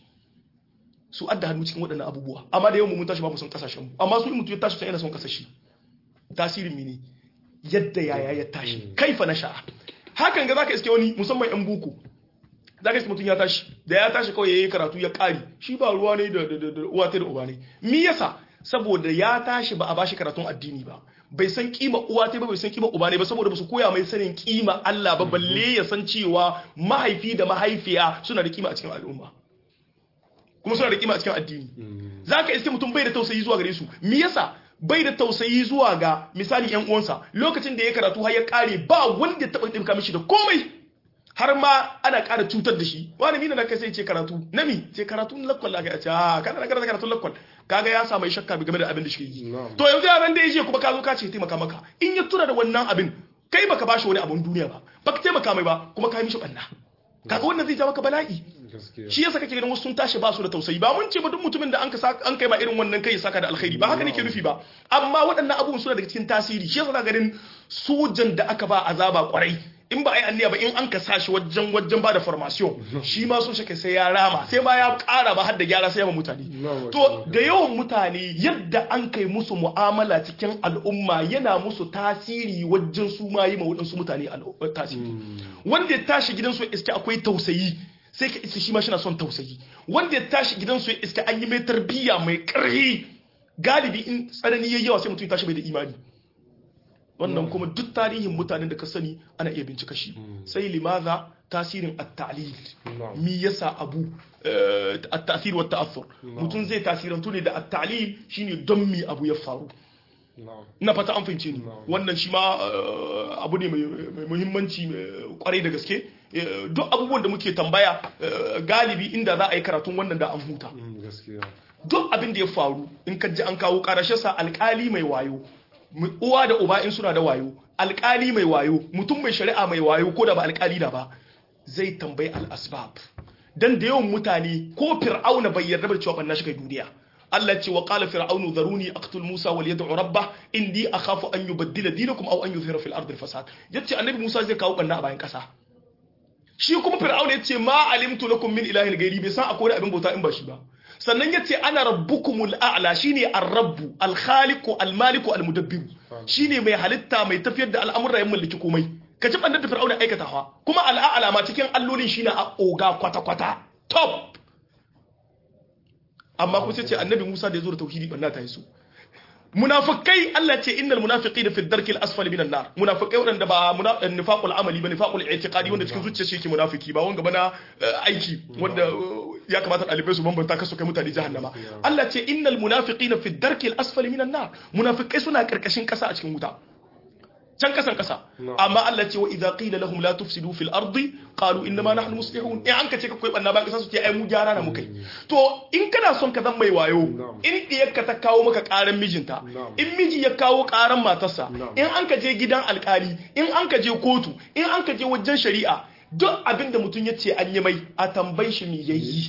su adda hannu cikin waɗannan abubuwa amma da yau mun tashi ba mu son kasashen mu amma su in mutum ya tashi can yana son kasashe tasirin mini yadda yaya ya tashi kaifa na sha'a hakan ga zaka iske wani musamman yan buku zaka iske mutum ya tashi da ya tashi kawai yayi karatu ya kare shi ba ruwa ne da da uwa ta da uba ne me yasa saboda ya tashi ba a bashi karatun addini ba bai san kima uwa ta ba bai san kima uba ne ba saboda ba su koya mai sanin kima Allah ba balle ya san cewa mahaifi da mahaifiya suna da kima a cikin al'umma kuma suna da kima a cikin addini zaka iske mutum bai da tausayi zuwa gare su me yasa bai da tausayi zuwa ga misali yan uwansa lokacin da ya karatu har ya kare ba wanda ya taba dinka mishi da komai har ma ana ƙara cutar da shi wani mina na kai sai ce karatu nami ce karatu na lakwal aka ce a kana na karanta karatun lakwal kaga ya samu shakka game da abin da shi yi to yanzu yaran da ya je kuma ka zo ka ce taimaka maka in ya tura da wannan abin kai baka bashi wani abun duniya ba baka taimaka mai ba kuma ka yi mishi banna kaga wannan zai ja maka bala'i shi yasa kake ganin wasu sun tashi ba su da tausayi ba mun ce ba duk mutumin da an ka an kai ba irin wannan kai saka da alkhairi ba haka nake nufi ba amma waɗannan abubuwan suna daga cikin tasiri shi yasa ganin sojan da aka ba azaba kwarai in ba a yi anniya ba in an ka sashi wajen wajen ba da formation shi ma so shi sai ya rama sai ma ya ƙara ba har da gyara sai ya mutane to da yawan mutane yadda an kai musu mu'amala cikin al'umma yana musu tasiri wajen su ma yi ma waɗansu mutane tasiri wanda ya tashi gidansu iske akwai tausayi sai ka isa shi ma shina son tausayi wanda ya tashi gidansu ya iska an yi mai tarbiyya mai ƙarfi galibi in tsanani yayi yawa sai mutum ya tashi bai da imani wannan kuma duk tarihin mutanen da ka sani ana iya bincika shi sai limaza tasirin at-ta'lil mi yasa abu at-ta'sir wa ta'athur mutum zai tasirantu ne da at-ta'lil shine don mi abu ya faru na fata an fahimce ni wannan shi ma abu ne mai muhimmanci kwarai da gaske duk abubuwan da muke tambaya galibi inda za a yi karatun wannan da an huta duk abin da ya faru in ka ji an kawo karashe sa alkali mai wayo uwa da uba in suna da wayo alkali mai wayo mutum mai shari'a mai wayo ko da ba alkali da ba zai tambayi al-asbab dan da yawan mutane ko fir'auna bai yarda da cewa banna shi kai duniya Allah ce wa qala fir'aunu dharuni aqtul Musa wal yad'u rabbah indi akhafu an yubaddila dinakum aw an yuzhira fil ardi fasad yace annabi Musa zai kawo banna a bayan kasa shi kuma fir'auna yace ma alimtu lakum min ilahin ghairi bai san akwai abin bauta in ba shi ba sannan yace ana rabbukumul a'la shine ar-rabbu al-khaliqu al-maliku al-mudabbir shine mai halitta mai tafiyar da al'amuran ya mallaki komai ka ci bannar da fir'auna aikatawa kuma al'a'la ma cikin allolin shine a oga kwata kwata top amma kuma sai ce annabi Musa da ya zo da tauhidi banna ta yi su munafikai Allah ce innal munafiqina fi ad-darki al-asfali minan nar munafikai wanda ba nifaqul amali ba nifaqul i'tiqadi wanda cikin zuciya shi yake munafiki ba wanga bana aiki wanda ya kamata dalibai su bambanta kasu kai mutane jahannama Allah ce innal munafiqina fi ad-darki al-asfali minan nar munafikai suna karkashin kasa a cikin wuta can kasan kasa amma Allah ce wa idza qila lahum la tufsidu fil ardi qalu inma nahnu muslihun in an ka ce ka koyi banna ba kasa su ce ai mu gyara na mukai to in kana son ka zan mai wayo in diyarka ta kawo maka karan mijinta in miji ya kawo karan matarsa in an ka je gidan alkali in an ka je kotu in an ka je wajen shari'a duk abin da mutum ya ce an yi mai a tambayi shi me yayi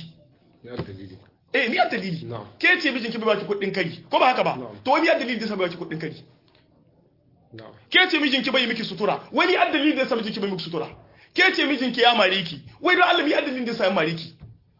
eh ni a dalili ke ce mijinki bai baki kuɗin kari ko ba haka ba to wani a dalili da sa bai baki kuɗin kari ke ce mijinki bai miki sutura wani addalin da yasa mijinki bai miki sutura ke ce mijinki ya mare ki wai don Allah mi addalin da yasa ya mare ki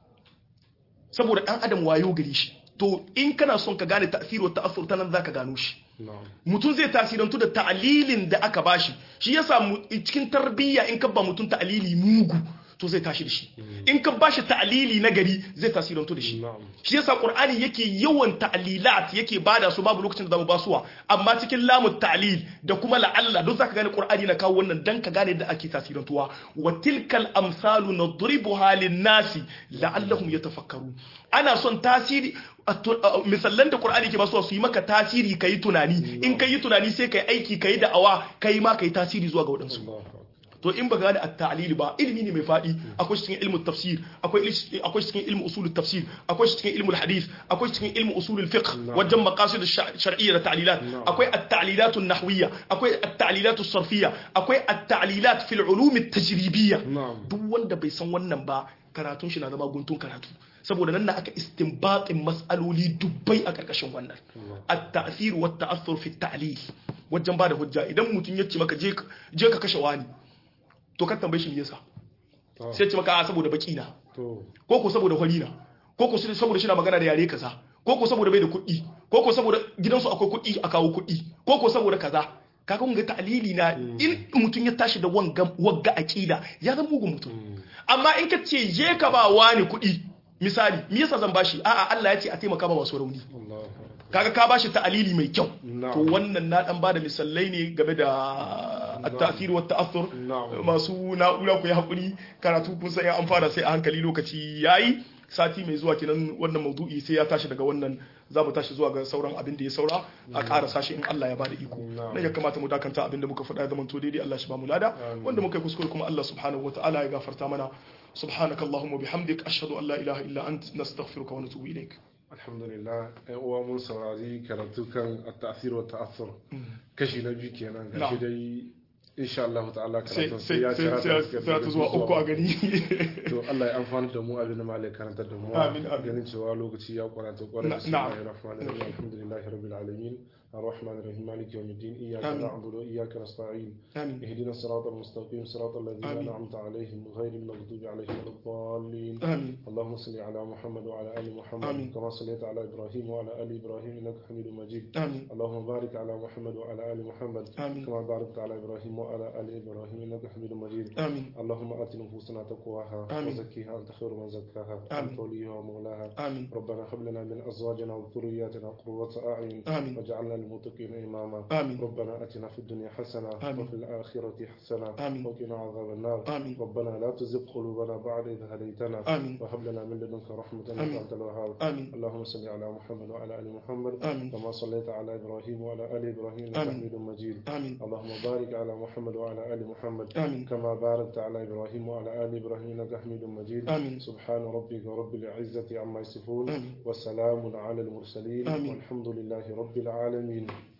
saboda dan adam wayo gare shi to in kana son ka gane ta'sir wa ta'assur ta nan zaka gano shi mutum zai tasirantu da ta'alilin da aka bashi shi yasa cikin tarbiyya in ka ba mutum ta'alili mugu to zai tashi da shi in ka bashi ta'lili na gari zai tasirantu da shi shi yasa qur'ani yake yawan ta'lilat yake bada su babu lokacin da zamu basuwa amma cikin lamu ta'lil da kuma la'alla duk zaka gane qur'ani na kawo wannan dan ka gane da ake tasirantuwa wa tilkal amsalu nadribuha lin-nasi la'allahum yatafakkarun ana son tasiri misallan da Qur'ani ke basuwa su yi maka tasiri kai tunani in kai tunani sai kai aiki kai da'awa kai ma kai tasiri zuwa ga wadansu to in baka gane at-ta'lil ba ilimi ne mai fadi akwai cikin ilmu tafsir akwai akwai cikin ilmu usul tafsir akwai cikin ilmu hadith akwai cikin ilmu usul fiqh wajen maqasid shar'iyya da ta'lilat akwai at-ta'lilat an-nahwiyya akwai at-ta'lilat as-sarfiyya akwai at-ta'lilat fil ulum at-tajribiyya duk wanda bai san wannan ba karatun shi na zama guntun karatu saboda nan na aka istinbatin mas'aloli dubbai a karkashin wannan at-ta'thir wa at-ta'athur fi at-ta'lil wajen bada hujja idan mutum ya ce maka je ka- je ka kashe wani to ka tambaye shi me yasa Ah, sai ya ce maka a saboda baki na to ko ko saboda hori na ko ko saboda shi na magana da yare kaza ko ko saboda bai da kuɗi ko ko saboda gidansu akwai kuɗi a kawo kuɗi ko ko saboda kaza kaga kun ga ta'lili na in mutum ya tashi da wanga wagga aqida ya zama mugun mutum amma in ka ce je ka ba wani kuɗi misali me yasa zan bashi a'a Allah ya ce a taimaka ma masu rauni Allah kaga ka bashi ta'alili mai kyau Na'am. to wannan na dan bada misalai ne game da at-ta'thir wa ta'athur Na'am. masu na'ura ku yi hakuri karatu kun san an fara sai a hankali lokaci yayi sati mai zuwa kenan wannan maudu'i sai ya tashi daga wannan za mu tashi zuwa ga sauran abin da ya saura a ƙara sashi in Allah ya bada iko Na'am. nan ya kamata mu dakanta abin da muka faɗa ya zama to daidai Allah shi ba mu lada wanda muka yi kuskure kuma Allah subhanahu wataala ya gafarta mana subhanakallahumma bihamdik ashhadu an la ilaha illa ant nastaghfiruka wa natubu ilaik alhamdulillah ɗan uwa mun saurari karatu kan at-ta'thir wa ta'athur kashi na biyu kenan gashi Na'am. dai insha Allah ta'ala sai karatun sai ya sai cira ta sai sai ta zuwa uku a gani to Allah ya amfana da mu abin da malai karanta da mu Amin, amin. ganin cewa lokaci ya kwarata kwarai Na- bismillahir rahmanir rahim alhamdulillahi rabbil alamin الرحمن الرحيم مالك يوم الدين إياك آمين. نعبد وإياك نستعين amin اهدنا الصراط المستقيم صراط الذين آمين. أنعمت عليهم غير المغضوب عليهم ولا الضالين amin اللهم صل على محمد وعلى آل محمد آمين. كما صليت على إبراهيم وعلى آل إبراهيم إنك حميد مجيد amin اللهم بارك على محمد وعلى آل محمد آمين. كما باركت على إبراهيم وعلى آل إبراهيم إنك حميد مجيد amin اللهم آت نفوسنا تقواها آمين. وزكيها أنت خير من زكاها آمين. أنت وليها ومولاها amin ربنا هب لنا من أزواجنا وذرياتنا قرة أعين آمين. واجعلنا للمتقين إماما آمين. ربنا أتنا في الدنيا حسنة آمين. وفي الآخرة حسنة آمين. وقنا عذاب النار آمين. ربنا لا تزغ قلوبنا بعد إذ هديتنا آمين. وهب لنا من لدنك رحمة آمين. إنك أنت الوهاب آمين اللهم صل على محمد وعلى آل محمد آمين. كما صليت على إبراهيم وعلى آل إبراهيم إنك آمين. حميد مجيد آمين اللهم بارك على محمد وعلى آل محمد آمين كما باركت على إبراهيم وعلى آل إبراهيم إنك حميد مجيد آمين. سبحان ربك رب العزة عما يصفون آمين. وسلام على المرسلين آمين. والحمد لله رب العالمين